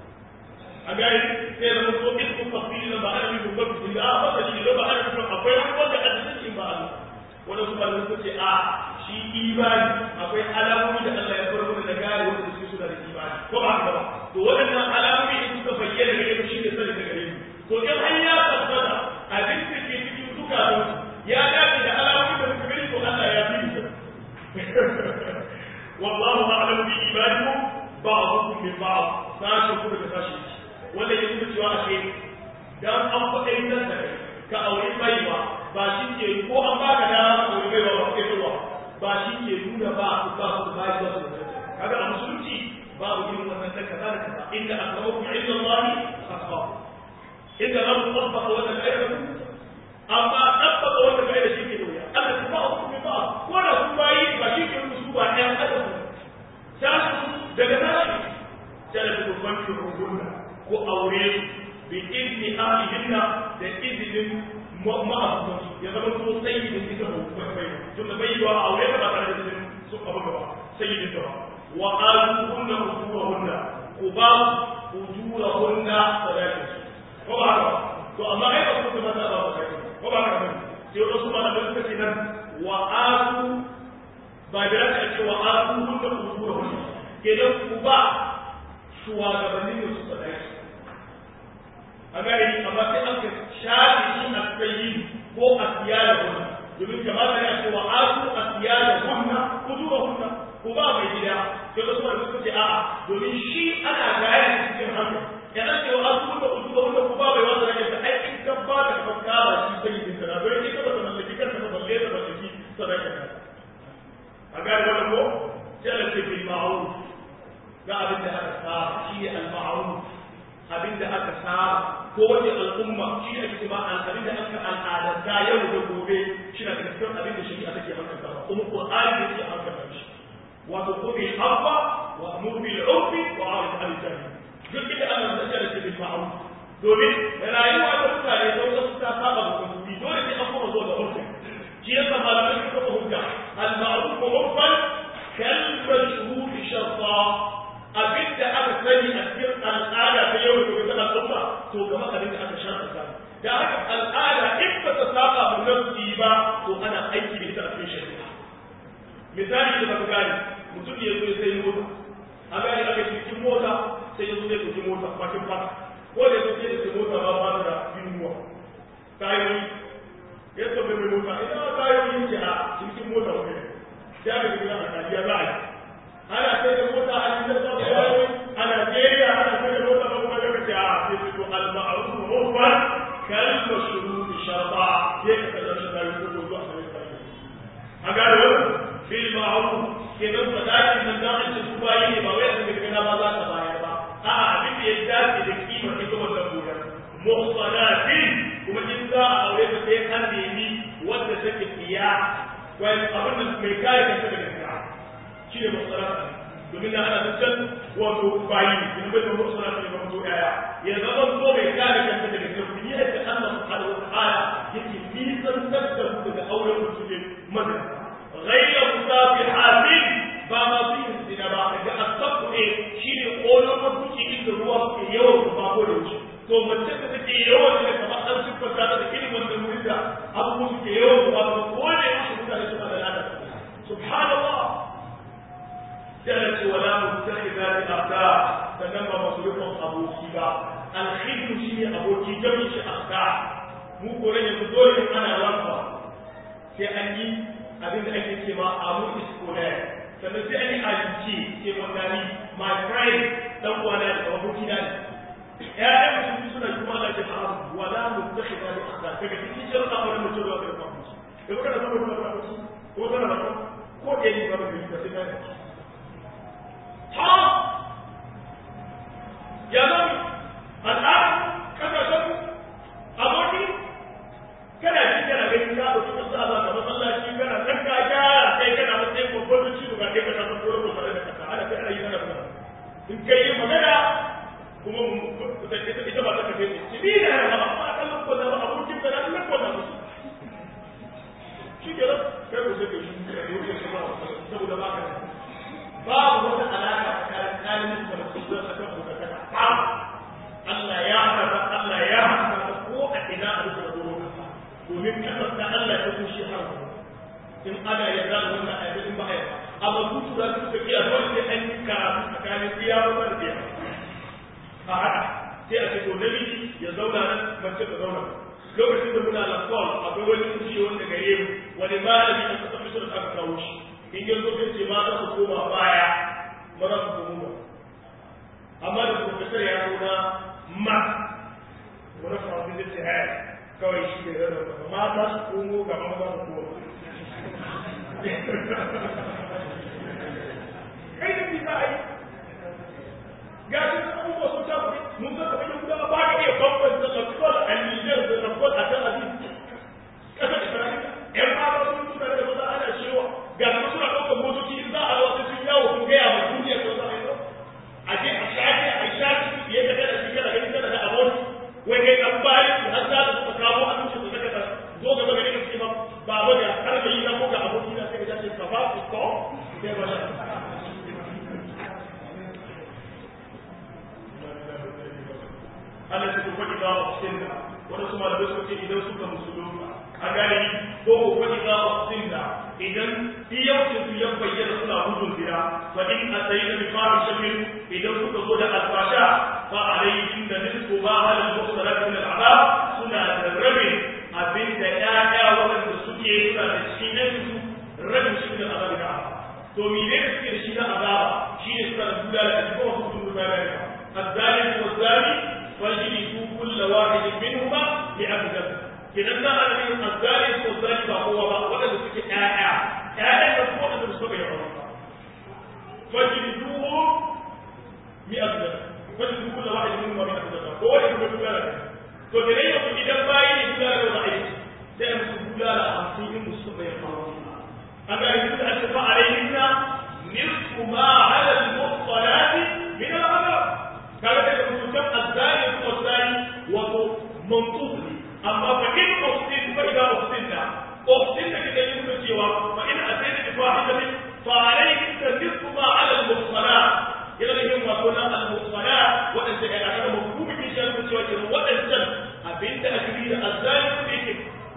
a gani sai da mutum ismu tafsiri ba ana yi babban da a masani da ba ana yi akwai wani wanda a cikin ba Allah wani su malamai suka ce a shi imani akwai alamomi da Allah ya bar mana da gane wanda su suna da imani ko ba haka ba to waɗannan alamomi in suka bayyana gare mu shine sani da gare mu to in har ya tabbata abin da ke cikin zukatan ya dace da alamomi da muka gani to Allah ya fi mu wallahu a'lamu bi ibadikum ba'dukum min ba'd sashi kuma da sashi wanda ya nuna cewa ashe dan an faɗa yin nan da kai ka aure baiwa ba shi ke ko an ba ka dama ka aure baiwa ba kai ruwa ba shi ke nuna ba ku ba ku ba ku ba kaga a musulunci babu irin wannan da kaza da kaza inda akramakum inda Allah asbab inda lam tabbaqa wa ta'ala amma tabbaqa wa ta'ala shi ke da wuya Allah ya ba ku ba ko da ku bayi ba shi ke nuna su ba ɗayan adam sai daga tashi sai da ku fanki hukunna ko aure bi izni ahlihinna da izinin ma'abutansu ya zama so sayyidin ita ba bai tunda bai yi wa aure da ba tare da izinin su abu gaba sayyidin ta ba wa aluhunna ujurahunna ku ba ujurahunna sadakin su ko ba haka to amma ai ba ku ta ba ba kai ko ba haka ba sai wasu malamai suka ce nan wa alu ba da aka ce wa aluhunna ujurahunna kenan ku ba shugabannin su sadaki a gari amma sai aka shafi shi a tsayi ko a siya da hunna domin kamata ya ce wa asu a siya da hunna ko zuwa hunna ko ba mai gida sai wasu wanda suka ce a'a domin shi ana gaya da cikin hankali ya an ce wa asu hunna ko zuwa hunna ko ba mai wanda rage ta aikin gaba da fakka ba shi sai yin sana don ita ba ta mallaki kanta ba balle ta mallaki sadaka ta a gane wannan ko sai Allah ce bil ma'ruf ga abin da aka saba shi ne al-ma'ruf abin da aka saba ko wace al'umma shi ne ake ba abin da aka al'adanta yau da gobe shi na daga cikin abin da shari'a take hankali kuma qur'ani ne ke hankali shi wato ko bil abba wa amur bil urfi wa arid al jahil duk inda Allah ya tsara shi bil ma'ruf domin rayuwa ta mutane da wasu ta saba da kuma dole sai an kuma zo da urfi shi yasa malamai suka hujja al ma'ruf wa urfan to gaba abin da aka sharɗa da haka al'ada in ba ta saba mu nafsi ba to ana aiki da ita a cikin shari'a misali da baka gane mutum ya zo ya sai mota a gane aka cikin mota sai ya zo ya ɗauki mota bakin fata ko da ya zo sai da mota ba ba da yiwuwa tayoyi ya tafi mai mota ina tayoyi ce a cikin mota wani sai aka gina a kariya za a yi ana sai da mota a cikin sabon tayoyi a Najeriya ana sai da mota ba kuma daga ce a sai su to al-ma'ruf urfan kal mashruط shar'a sai ka kaza shi da ko ko zuwa sai ka a ga wannan bil ma'ruf kenan sadakin nan da ake su bayi ne ba wai sun ga ba za ka bayar ba a'a abin da ya dace da kima ita wannan goyar muhsanatin kuma in za a aure ta sai an nemi wanda take tsiya wai abin da mai kare kanta daga tsiya shi ne muhsanat domin na ana tattal wato bayi in bai da muhsanat ne ba mutu yaya ya zama so mai kare kanta daga tsiya ni da Allah subhanahu wa ta'ala yake nisan da ku daga auren mutum ne mazan ghayra musafihatin ba ma su yin zina ba daga asabu ne shi ne ƙolon mabuki inda ruwa suke yawan su ba ko da wuce to mace da take yawan da kamar an siffanta da irin wanda wurin da abubuwa suke yawan su ba ko ko da yaushe mutane suna da lada subhanallah sai ce wala mutakhidati afda sannan ba masu rikon aboki ba alkhidru shi ne aboki jami'in shi afda mu ko ne yanzu dole in ana lamba sai an yi abin da ake cewa abu iskolar sannan sai an yi alinci sai wandani my friend dan uwana da aboki na ne ƴaƴan musulmi suna kuma Allah ce haram wala mutakhidha bi akhda daga cikin sharuɗa wannan mutum da wata kuma da kuka da saboda wata kuma ko tana da ko da yi ba da yi sai ta haram ya zama al'ada kasashen aboki kana ji kana ganin ka ɗauki ka sa ba ka masallaci kana kan ka gyara kai kana matsayin babban da ciwo ga kai kana san ko ko tare da kasa ana kai ana yi kana kuma in kai yi magana kuma ita ita ba ta kafe ne ci bi da ba ba kan ko da abokin ka da nan ko da musu shi ke kai ko sai ka shi da yake kuma saboda ba ka babu wata alaka tsakanin kalmin da mutum zai saka ko ka ba Allah ya haka Allah ya haka ko a ina a rubuta doron kasa domin kasar da Allah ya kushe har in ana yarda da wannan ayatu in ba a yarda amma su tura su suka kiya dole sai an yi karatu tsakanin iya ba da iya a haka sai a ce to namiji ya zauna nan mace ta zauna lokacin da muna lafiyar akwai wani kushe wanda gare mu wani malami a kasar misir da aka kawo shi in yanzu sai ce mata su koma baya maza su koma ba amma da profesor ya zo na ma wani faransa zai ce haya kawai shi ne zai zama mata su komo ga maza su komo kai da bisa a yi ga shi sun abubuwa sun ta kuɗi mun san kamar yau gudawa ba ka iya bambanta lafiyar a Nijar da lafiyar a Tel Aviv ƙasa da Isra'ila ƴan mata sun tuna da maza ana cewa ga su suna ɗaukar motoci in za a wasu sun yawo sun gaya ma duniya ko za a yi a je a shafi a shafi ya ga kada shi kada gani kada da abon wai kai an bayan su har za su kawo abinci su saka zo gaba gari da cewa baba da har da yi na ko ga aboki na sai ka ce ka ba su ko sai ba shi Allah ta kuma idza usinna wanda su malamai suka ce idan suka musulunta a gane ko ko kuma idza usinna idan iyaucin su ya bayyana suna gudun zina fa in asayna bi fahishatin idan suka zo da alfasha fa alayhim da nisfu ma ala al-muhsanat min al-azab suna da rabin abinda ƴaƴa waɗanda suke suna da shi na su rabin shi da azab da to mene ne suke da shi na azaba shi ne suna da dula da ko wasu sun da ba الزاني والزاني فاجلدوا كل واحد منهما بأب ذنب kenan za a nemi azzali ko zali ba kowa ba waɗanda suke ƴaƴa ƴaƴan da kuma waɗanda suka bai aure ba fajliduhu mi abda fajlidu kullu wahid minhum mi abda ko wani kuma duka da to da yayin ku idan bayi ne duka da wani aiki sai mu duka da hamsin in musu bai aure an ga yanzu da aka fa alayhinna nisfu ma ala al-muhsanati min al-adab kaga da mutum azzali ko zali wato mantuq ne amma fa in uhsin fa idza uhsinna uhsin da kike yin cewa fa in atayna bi fahishatin fa alayhi nisfu ma ala al-muhsanat yana da yin wato na al-muhsanat wadanda ya aka mafhumi ke shi cewa kenan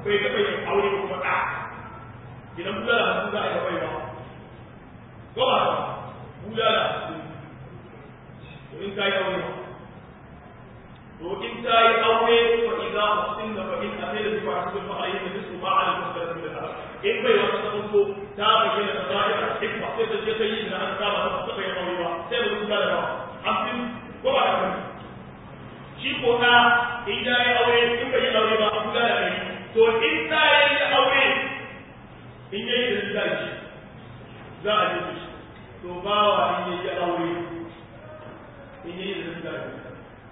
bai taɓa yin aure ba kuma ɗa idan bulala hamsin za a yi bai ba ko ba ba bulala hamsin to in ka yi aure ba to in ta yi aure fa idza usinna fa in amila bi fa'atin fa alayhi nisfu ma 'ala al-muslimin min al in bai wata sabunto ta bayyana da zahira hikma sai ta je ta yi da an saba ta ta bayyana aure ba sai mu duba da ba amfin ko ba da bane shi ko ta in ya yi aure in bai yi aure ba an kula da kai to in ta yi aure in yayi da zai shi za a yi shi to bawa in yayi aure in yayi da zai shi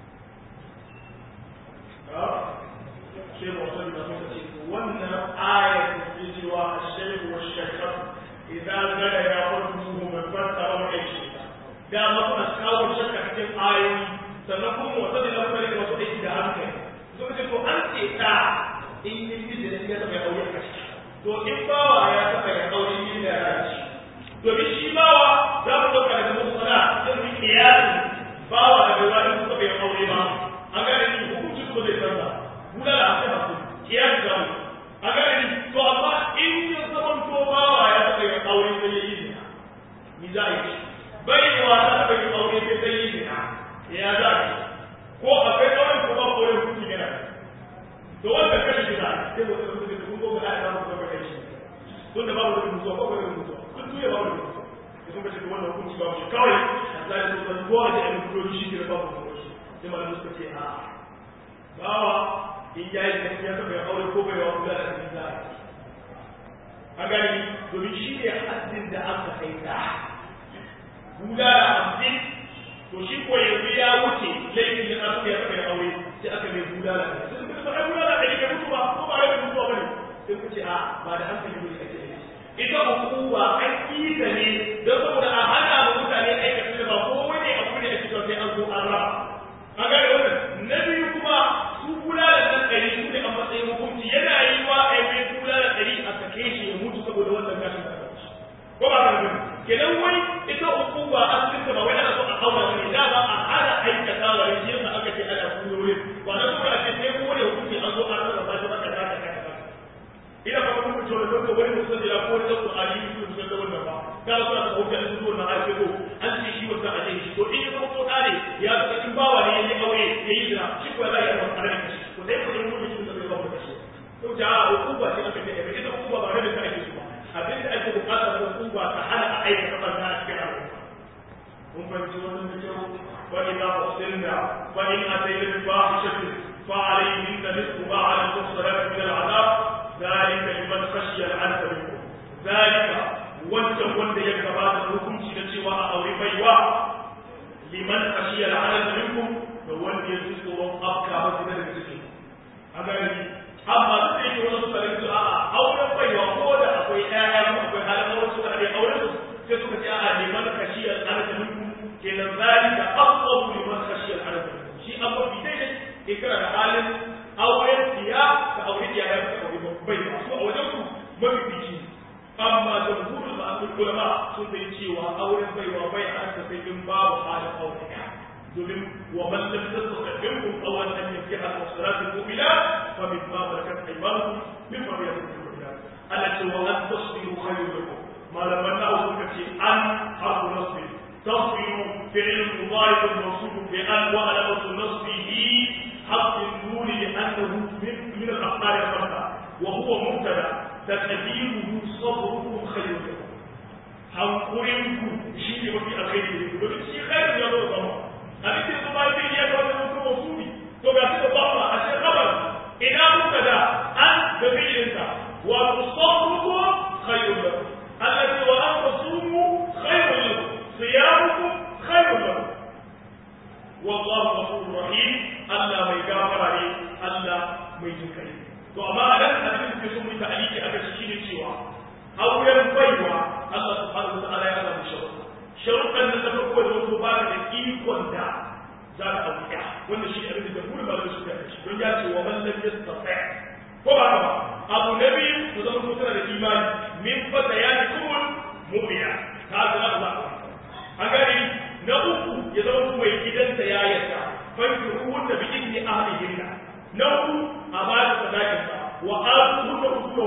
شيخ وصل wannan ayar da ke cewa ashaihu wa shakar idan zara ya kwatu mai fanta wa kai shi da ma kuna kawo shakka cikin ayoyi sannan kuma wata da lafari wasu aiki da hankali so ce to an ce ta in yi miji da ya taɓa ya aure a ciki to in bawa ya taɓa ya aure yin da ya ci domin shi bawa za mu ɗauka daga musala sai mu yi kiyasi bawa da bai wani taɓa ya aure ba an gane ni hukunci kuma zai canza guda da aka hasu kiyasi za mu a gane ni to amma in ya zama to bawa ya taɓa ya aure sai ya yi zina ni za a yi baiwa ta taɓa ya aure sai ta yi zina ya za a yi ko akwai auren ko ba auren hukunci yana to wanda kashi gida sai mu tsaya mutum kun gobe da ya zama kai shi tun da babu da mutuwa ko ba da mutuwa kun tuye babu da mutuwa sai kun kace wannan hukunci babu shi kawai Allah ya so ko a da mutuwa shi ke babu hukunci sai malamu suka ce a bawa in ya yi da ya taɓa ya aure ko bai wa kula da abin da a gani domin shi ne haddin da aka kai da kula da hamsin to shi ko yanzu ya wuce laifin da aka ya taɓa ya aure sai aka mai kula da sai suka ce ai kula da ɗari bai mutu ba ko ba rai mutuwa ba ne sai ku ce a ba da hankali ne ake yi ita hukuma an yi ta ne don saboda a hana wa mutane aikata da ba ko wani abu ne ake cewa sai an zo an raba a gane wannan na biyu kuma su kula da nan ɗari su ne a matsayin hukunci yana yi wa a yi kula da ɗari a sake shi ya mutu saboda wannan gashin da ko ba ka gani kenan wai ita hukuma an tsinta ba wai ana so a aura ne da ba a hana aikata wa ne shi yasa aka ce ana kuyoyi ba na kuma a ce sai ko wani hukunci an zo an raba shi maka da ka ka ina ba kuma cewa don ko wani musulmi ya ko wani da Ali su su da wannan ba ka so ka hujja su zuwa na ake ko an ce shi wanda a ce shi to in ya zama ko dare ya ga in bawa ne yayi aure yayi zina shi ko zai yi wannan kare shi ko dai ko in mutum da bai ba mu shi to da hukuma ce aka ce ba ita hukuma ba da ta ake su ba abin da ake bukata da hukuma ta hana a aikata barna a cikin al'umma mun fahimci wannan da kyau wa idza usilna fa in atayna bi fahishatin fa alayhinna nisfu ma 'ala al-muhsanati min al-'adab ذلك لمن خشي العنف منكم ذلك wancan wanda ya gabata da hukunci da cewa a aure baiwa liman khashiya al'adab minkum da wanda ya ji tsoron afka ba su daga cikin a gani amma duk da yake wani suka rinsu a'a auren baiwa ko da akwai ƴaƴa ko akwai halin auren suka haɗe auren su sai suka ce a'a liman khashiya al'adab minkum kenan zalika afdalu liman khashiya al'adab minkum shi an mafi daidai in kana da halin auren tiya ka aure tiya ya ka aure bai ba su a wajen ku mafifici amma jamhurul ma'amul ulama sun bai cewa auren baiwa bai halatta sai in babu halin aure domin wa man lam tastati minkum aw an yankiha al-muhsanat al-mu'minat fa mimma malakat aymanukum min fadilati al-mu'minat allati wa an tasbiru khayrun lakum malaman na suka ce an harfu nasbi تصبر فعل مضارع موصوف بأن وعلامة نصبه حق النور لأنه من من الأخبار الخمسة وهو مبتدأ تقديره صبركم خير لكم hankurinku shi ne mafi alkhairi ne domin shi khairu ya zo zama abin da kuma yake iya ga wani mutum wasuli to ga shi da ba a ce khabar ina muka da an da fi'ilinsa wa tusabbuku khairu lakum Allah ce wa an tasumu khairu lakum siyamukum khairu lakum wallahu ghafurur rahim Allah mai gafara ne Allah mai jinkai to amma a nan abin da kuke so mu ta'aliki aka shi ne cewa auren baiwa Allah subhanahu wa ta'ala ya zama sharuɗa sharuɗan da ta farko da wato ba da ikon da za ka auka wanda shi abin da jamhuri ba da su da shi don ya ce wa man lam yastati ko ba ba abu na biyu ku zama ko tana da imani min fata ya ji kumul mu'mina ta ga Allah an gani na uku ya zama mai gidansa ya yarda fankiru wanda bi idni ahlihinna na uku a ba da sadakinsa wa atu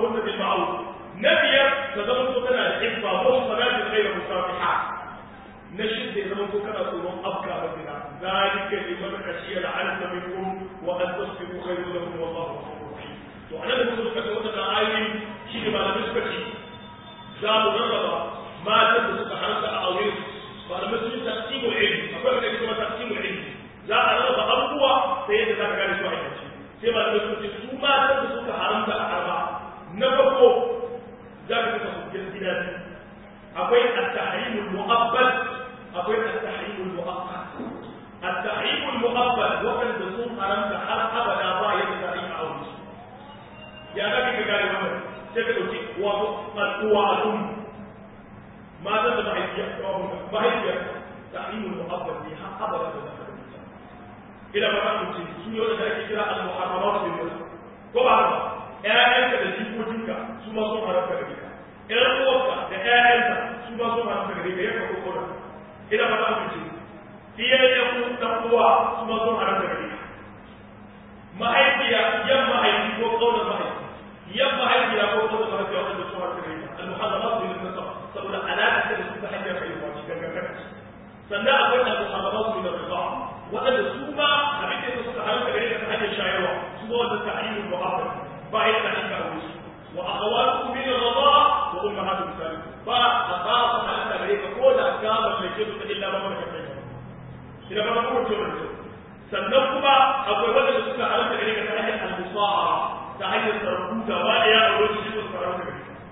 ashiruhunna bil ma'ruf na biyar ta zama to tana da ibba ko salatin ghayra musafiha na shidda ya zama ko kana tsoron afka ba zina zalika liman khashiya al'anata minkum wa an tasbiru khayrun lakum wallahu ghafurur rahim to anan da suka ce wannan ayoyi shi ne malamai suka ce za mu rarraba matan da suka harta a aure malamai sun yi taqsimul ilmi akwai wanda kuma taqsimul ilmi za a rarraba abubuwa sai yadda za ka gane su a yanci sai malamai suka ce su matan da suka haramta a arba na farko za ka kasa hujjar gida akwai at-tahrimul mu'abbad akwai at-tahrimul mu'aqqat at-tahrimul mu'abbad wanda sun haramta har abada ba yadda za a yi aure ya za ka gane wannan sai ka dauki wato al'uwa al'um matan da mahaifiya mahaifiya tahrimul mu'abbad ne har abada da za ka ila ba za mu ce su ne wanda ake kira al-muharramat bil nafs ko ba haka ƴaƴanka da jikokinka su ma sun haramta gare ka ƴan uwarka da ƴaƴanka su ma sun haramta gare ka yanka ko kona ila ba za mu ce iyayen ku dan uwa su ma sun haramta gare ka mahaifiya yan mahaifi ko kaunar mahaifi yan mahaifiya ko kaunar mahaifiya wanda sun haramta gare ka al-muharramat bil nafs saboda alaƙa da su ta hanyar haihuwa cikin gangan sannan akwai al-muharramat bil nafs waɗanda su ma abin da suka haramta gare ka ta hanyar shayarwa su ma wanda ta'ayyul muhabbab ba ya da haka a wuce wa akhawatukum min ar-radha wa ummahatu misalikum ba a ba su haramta gare ka ko da ka mallake su ta illa ba maka kai ina ba ku to da sannan kuma akwai wanda suka haramta gare ka ta hanyar al-musahara ta hanyar sarkuta ba ya a wuce su suka haramta gare ka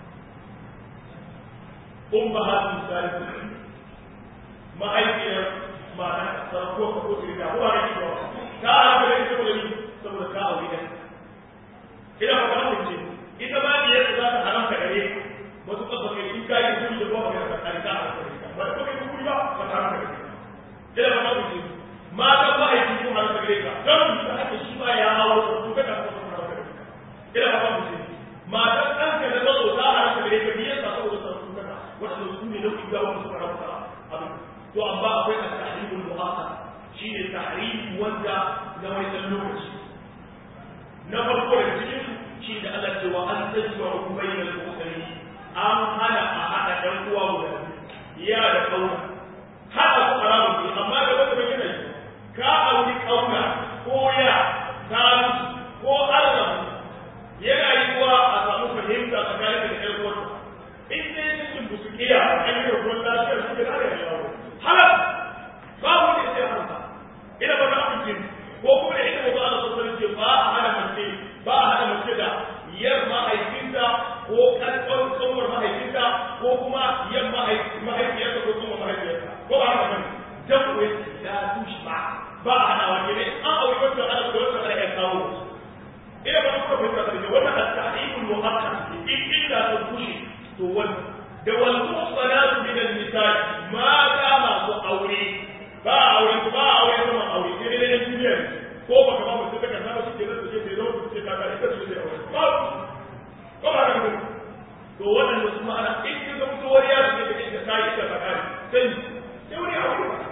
ummahatu misalikum ma'aikiyar ma'ana sarko ka ko tsirka ko ana yi ba ta haka da ita saboda ni saboda ka aure da ina ba ta ce ita ba ni yadda za ta haramta gare wasu kafa kai in ka yi kuri da ba ka da kare ta haramta gare ba ko kai kuri ba ba ta haramta gare ina ba ta ce mata ba ai ko haramta gare ka dan ta haka shi ba ya hawo ko ka ta haramta gare ka ina ba ta ce matan ɗanka da mazo ta haramta gare ka biyan sa saboda sarko ka wanda su ne nau'in gawa su haramta abin to amma akwai at-tahrimul mu'akkad shine tahrim wanda na wani dan lokaci na farko daga cikin su shi da Allah ce wa an tajma'u bainal ukhtayn an hana a hada dan uwa guda ya da kauna hada su haramun ne amma da wanda bai yana yi ka auri kauna ko ya ta ko Allah yana yi wa a samu fahimta tsakanin da ƴan uwarsa in dai cikin busukiya an yi rubutu lafiyar suke da ya shawo halal babu wanda ya sai haramta ina ba na amince ko kuma da ita ba Allah sallallahu alaihi ba a hana mace ba a hana mace da yar mahaifinta ko kankan kanwar mahaifinta ko kuma yar mahaifiyarta ko kuma mahaifiyarta ko ba haka bane dan kuwa da tushba ba a hana wake ne an aure wata ana da wata ana yan kawo ina ba ku fahimta da wannan at-ta'ibul mu'akkad in illa ta kushe to wannan da wal muhsanatu min an-nisa ma ta masu aure ba aure ba aure kuma aure sai dai dan duniya ko ba ka ba mu sai ka saba shi ke da shi sai zo ku ce ka ga ita ce sai aure ba ko ba ka ga to wannan su ma ana in ka mutu wariya su ne da kai ita bakari sai sai wani aure ba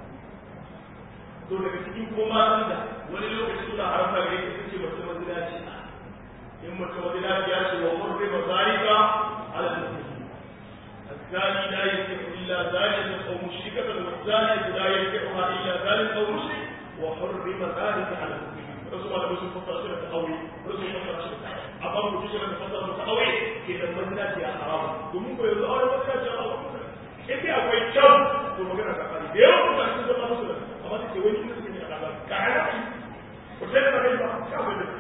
to daga cikin kuma matan da wani lokaci suna haramta gare ka ce mace mazinaci in mace mazinaci ya ce wa hurrima zalika ala al-muslimin الزاني لا ينكح الا زانية او مشركة والزانية لا ينكحها الا زان او مشرك وحرم ذلك على المسلمين رسول الله رسول فصل سنة تقوي رسول فصل سنة أمام رسول سنة فصل متقوي كده المسنات يا حرام domin ko yanzu aure masana ce Allah in dai akwai kyau to magana ta kare da yawan mutane sun zama musu da amma sai wani inda suke a kaza ka ana ki ko sai da kai ba ka ga da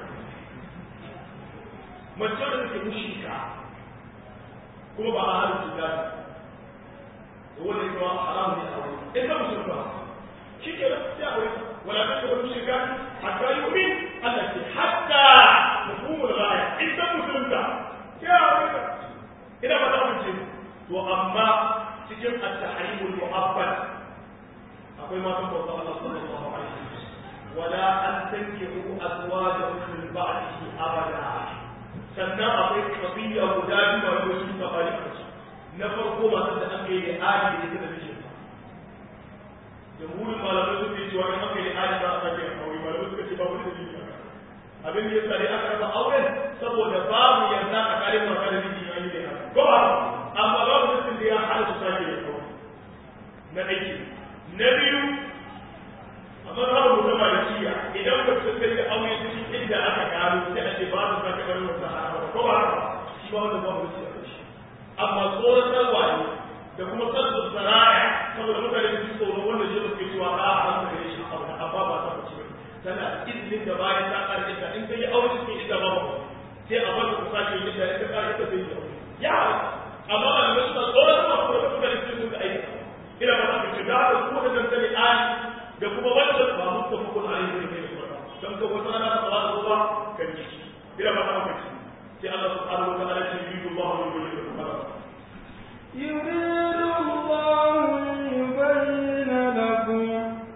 mace da take mushrika kuma ba a halin cuta ne wanda ya zama haram ne a wani in ka musulma shi ke da ya wuri wala ta ce wani shirka hatta yi wuri Allah ce hatta mafhumul ghaya in ta musulunta ya wuri ina ba ta amince to amma cikin at-tahrimul mu'abbad akwai matan bauta Allah sallallahu alaihi wasallam wala an tankihu azwajakum min ba'dihi abada sannan akwai kafiya guda biyu ba ko sun ka bari a na farko masu da aka yi da adi da ita da mijin jamhurin malamai suke cewa in aka yi da adi ba a sake aure malamai suka ce ba wani dalili ba abin da ya tsare aka raba auren saboda babu yarda a kare mata da miji yayin da haka ko ba amma babu mutum da ya hana su sake da kawai na aiki na biyu a mazhabar mutum da shiya idan ba su kai da aure cikin inda aka gano sai a ce ba su sake bar wata harama ko ba shi ba wanda babu shi a shi amma tsoratarwa ne da kuma sarsu saraya saboda mutane su tsoro wanda shi suke cewa a haramta gare shi abu amma ba ta bace ba tana izinin da bayan ta ƙarfi ta in ta yi aure cikin inda ba sai a bar ku sake yin da ita ƙarfi ta zai yi aure ya amma ba da suna tsoratarwa kuma da mutane su sun ga aiki ina ba ta kace da haka kuma da dantane ali da kuma wanda ba mu ta hukun ali ne ne kuma dan ka wata rana ta fara zuwa kan ji ina ba ta kace sai Allah subhanahu wa ta'ala ya yi Allah ne ko ne kuma يريد الله ليبين لكم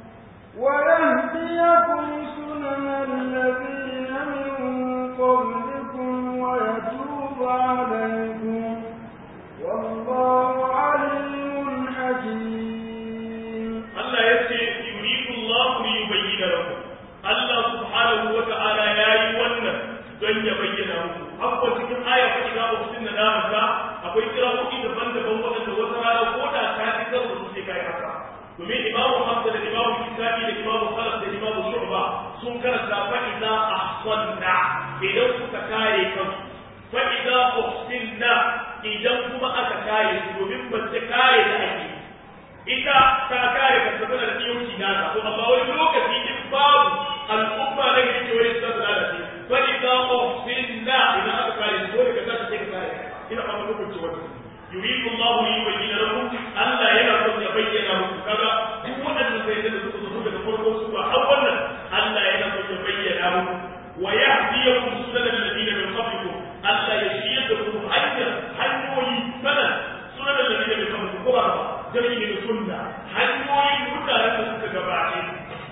ويهديكم سنن الذين من قبلكم ويتوب عليكم والله عليم حكيم Allah ya ce yuridu Allah li yubayyana lakum Allah subhanahu wa ta'ala yayi wannan don ya bayyana muku akwai cikin aya fa idza usinna namaka akwai kirawoyi daban-daban waɗanda wata rana ko da ka ji kan su sai kai haka domin imamu Hamza da imamu Kisabi da imamu Khalaf da imamu Shu'ba sun karanta fa idza ahsanna idan suka kare kansu fa idza uhsinna idan kuma aka kare su domin mace kare da ake ita ta kare ka saboda da yauci na ta to amma wani lokaci in babu al'umma na gari ke wani sun da shi fa idza uhsinna idan aka kare su dole ka tashi sai ka kare ina ba mu hukunci wannan yuridu Allah li yubayyana lakum Allah yana son ya bayyana muku kaga duk waɗannan sai da suka zo daga farkon sura har wannan Allah yana son ya bayyana muku wa yahdiyakum sunanal ladina min qablikum Allah ya shirya da ku hanyar hanyoyi sanan sunanal ladina min qablikum ko ba jami'i da sunna hanyoyin mutanen da suka gabace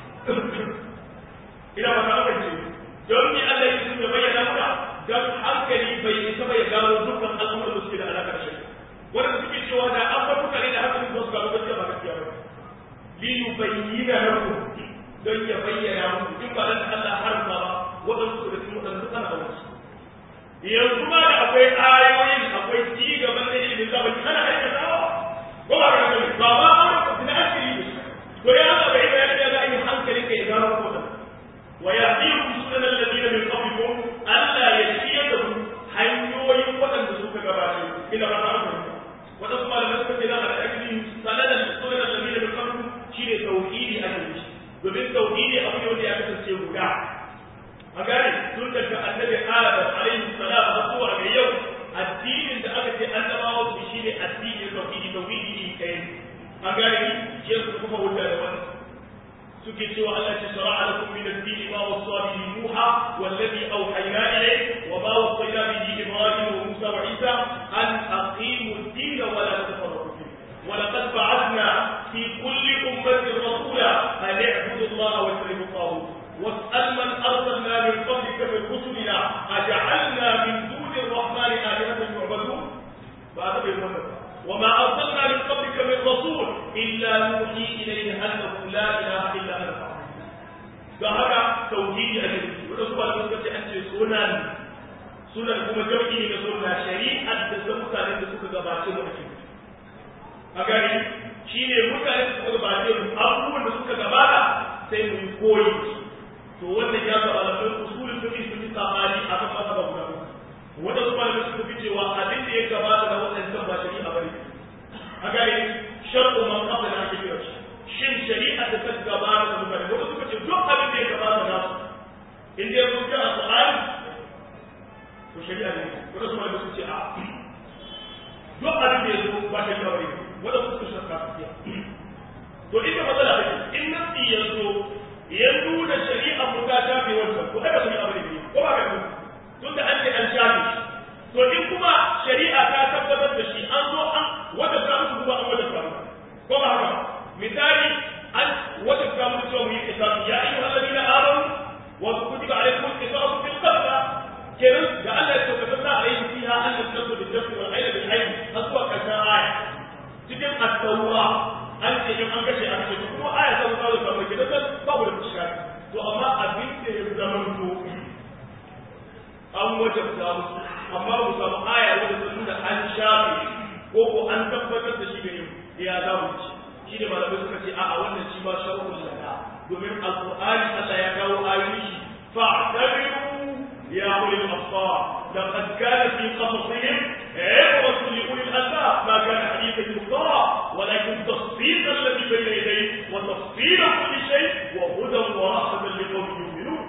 ina ba ta ce don ni Allah ya sun bayyana maka dan hankali bai isa bai gano dukkan al'amuran da suke da alaka da shari'a wanda suke cewa da an bar mutane da hankalin su gano gaskiya ba gaskiya ba li yubayyana lakum don ya bayyana muku in ba dan Allah harfa ba wadansu da cikin wadansu duk ana aure yanzu ma da akwai ayoyin akwai ci gaban da ilimin zamani ana aikatawa ko ba ka gani ba ma aure ko na asiri ne to ya Allah bai bayar da ga ainihin hankali kai gano ko da wa ya'tikum sunan alladina min qablikum alla yashiyatu hanyoyin wadanda suka gabace ila ba ta fahimta wadanda kuma da suka ce da aka aiki sanadan sunan alladina min qablikum shine tauhidi a cikin domin tauhidi abu ne wanda ya kasance guda a gane tun daga annabi adam alaihi salam har zuwa ga yau addinin da aka ce annabawa su shine addinin tauhidi tauhidi ne kai an gane ni shi su kuma wuta da wannan suke cewa Allah ya shara'a lakum min ad-din ma wasa bihi Nuha wallazi awhayna ilayk wa ma wasayna bihi Ibrahim wa Musa wa Isa an aqimu ad-din wa la tafarraqu fihi ولقد بعثنا في كل أمة رسولا أن اعبدوا الله واجتنبوا الطاغوت واسأل من أرسلنا من قبلك من رسلنا أجعلنا من دون الرحمن آلهة يعبدون فهذا بالمنى وما أرسلنا من قبلك من رسول إلا نوحي إليه أنه لا إله إلا أنت فهذا توحيد أجل ورسول الله صلى الله عليه سنن سنن kuma jam'i ne na sunna shari'ar da ta mutane da suka gabace mu ake a gani shine mutane da suka gabace mu abubuwan da suka gabata sai mu yi koyi to wannan ya ga alamun usulul fiqh sun yi sabani a kan masaba guda wanda su malamai suka fi cewa abin da ya gabata da waɗancan ba shari'a bane a gane shar'u man qabla na ake kira shi shin shari'a da ta gabata da mutane wanda suka ce duk abin da ya gabata da su in dai kun ga alqur'ani to shari'a ne wanda su malamai suka ce a duk abin da ya zo ba shari'a bane wanda suka shakka su to ita matsala take in nasi ya zo ya nuna shari'a mu ta shafe wancan to ai ba shari'a bane ne ko ba ka yi tun da an ce an shafe shi to in kuma shari'a ta tabbatar da shi an zo an wata ta musu kuma an wata ta musu ko ba haka misali an wata ta musu cewa mu yi kisasi ya ayyuhal ladina amanu wa kutiba alaykum al-qisasu fil qatl kenan da Allah ya tabbata alayhi fiha an tasabbu bil-jafri wal ayna bil ayn har zuwa karshen aya cikin at-tawra an ce in an kashe an kashe kuma aya ta zuwa da kamar gidan nan babu da fuska to amma abin da ya zama to an wajabta musu amma ba samu aya wadda ta nuna an shafe ko ko an tabbatar da shi gare ya za mu ci shi ne malamai suka ce a'a wannan shi ma sharhul lana domin alqur'ani Allah ya kawo ayoyi shi fa'tabiru ya ulil absar laqad kana fi qasasihim عبرة لأولي الألباب ما كان حديثا يفترى ولكن تصديق الذي بين يديه وتفصيل كل شيء وهدى ورحمة لقوم يؤمنون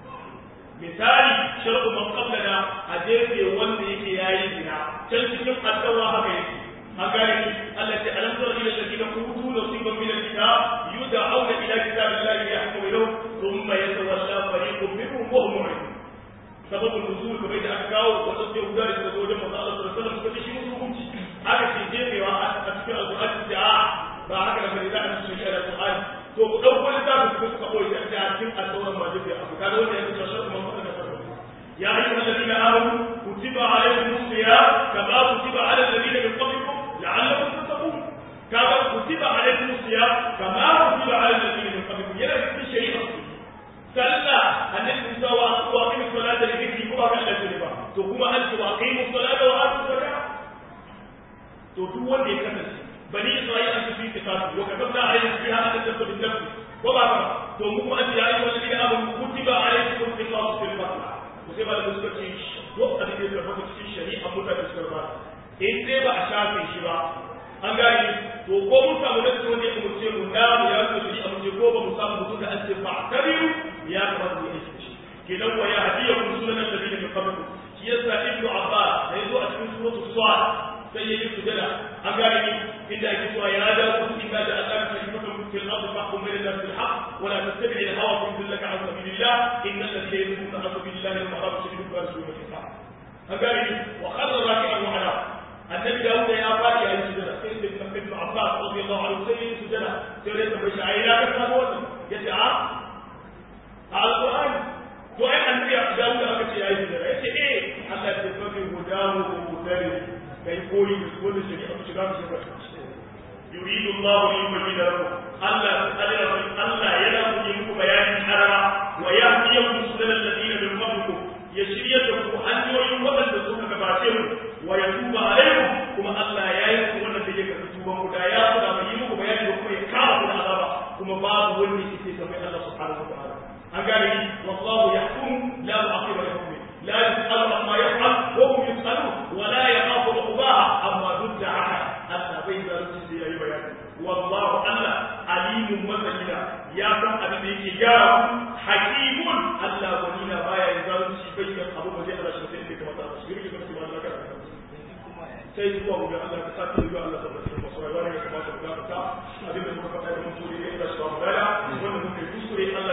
misali shar'u man qablana a jefe wanda yake yayi zina can cikin addawa haka yake an gane ni Allah ce alam tara ila alladhina utu nasiban min alkitab yud'auna ila kitabillahi yahkumu lahu thumma yatawalla fariqun minhum wa hum mu'ridun sababul nuzul kamar da aka kawo wanda sai guda da suka zo wajen manzo Allah sallallahu alaihi wasallam suka ce shi musu hukunci aka ce jefewa a cikin alqur'ani ce a ba haka da bane za a ci shi alqur'ani to ku dauko littafin ku suka koyi a cikin al-tawrat ma jefe abu kaga wanda ya ce shar'u man qablana يا أيها الذين آمنوا كتب عليكم الصيام كما كتب على الذين من قبلكم لعلكم تتقون كما كتب عليكم الصيام كما كتب على الذين من قبلكم يا في الشريعة سلا أن النبي وأقيموا الصلاة لذكري كما كان الأجنبة ثم أنتم وأقيموا الصلاة وآتوا الزكاة to duk wanda ya kasance bani isra'ila an tafi kitatu wa katabna alayhim fiha an tasabu bin nafsi wa ba ba to mu kuma an ya ayyuhal ladina amanu kutiba alaykum al-qisasu fil qatl sai ba da suka ce duk abin da ya tabbata cikin shari'a mutane suka ba in dai ba a shafe shi ba an gane to ko mun samu da wanda ya umurce mu da mu ya zo shari'a mu ce ko ba mu samu mutum da an ce ba kabiru ya kamata mu yi shi kenan wa ya hadiya kun sunan annabi da kabiru shi yasa ibnu abbas da yazo a cikin suratul sad sai yayi sujada an gane ni inda yake cewa ya da ku inda da Allah ka yi mutum fil ardi fahkum bayna nas bil haqq wa la tattabi' al hawa fa yudillaka an sabilillah inna alladhina yudilluna an sabilillah lahum adhabun shadidun wa rasulun kitab an gane ni wa kharra raki'an wa ala annabi dawud ya fadi yayi sujada sai da ibn abbas radiyallahu anhu sai yayi sujada sai da bai shi ayi ka samu wannan yace a alquran to ai annabi dawud aka ce yayi sujada yace eh Allah ya tafi hudahu wa mutari kai koyi da wanda shari'a ta shiga su shiga يريد الله ليبين لكم الله تعالى الله يلا يمكم بيان حرما ويهديكم سنن الذين من قبلكم يشريكم أن يوم وقت تسوك كباتهم ويتوب عليكم كما الله يأيكم وانا تجيك تتوبا مدايا ولا يمكم بيان لكم يكارب العذاب كما باب ولي كتاب الله سبحانه وتعالى أقال والله يحكم لا معقب لحكمه لا يسأل عما يفعل وهم يسألون ولا يخاف عقباها أما ضد عهد أن بين رجل يا بيان والله ألا عليم مثلنا يا سم أبي يجي حكيم ألا ولينا ما يزال شيء بين أبو مجيء على شيء كما تعرف شيء كما تقول لك sai zuwa mu ga Allah ta sake zuwa Allah tabbata da masu rayuwa ne kamar da muka ta abin da muka faɗa da mutum ne da shi ba mu dala wanda muka yi kuskure Allah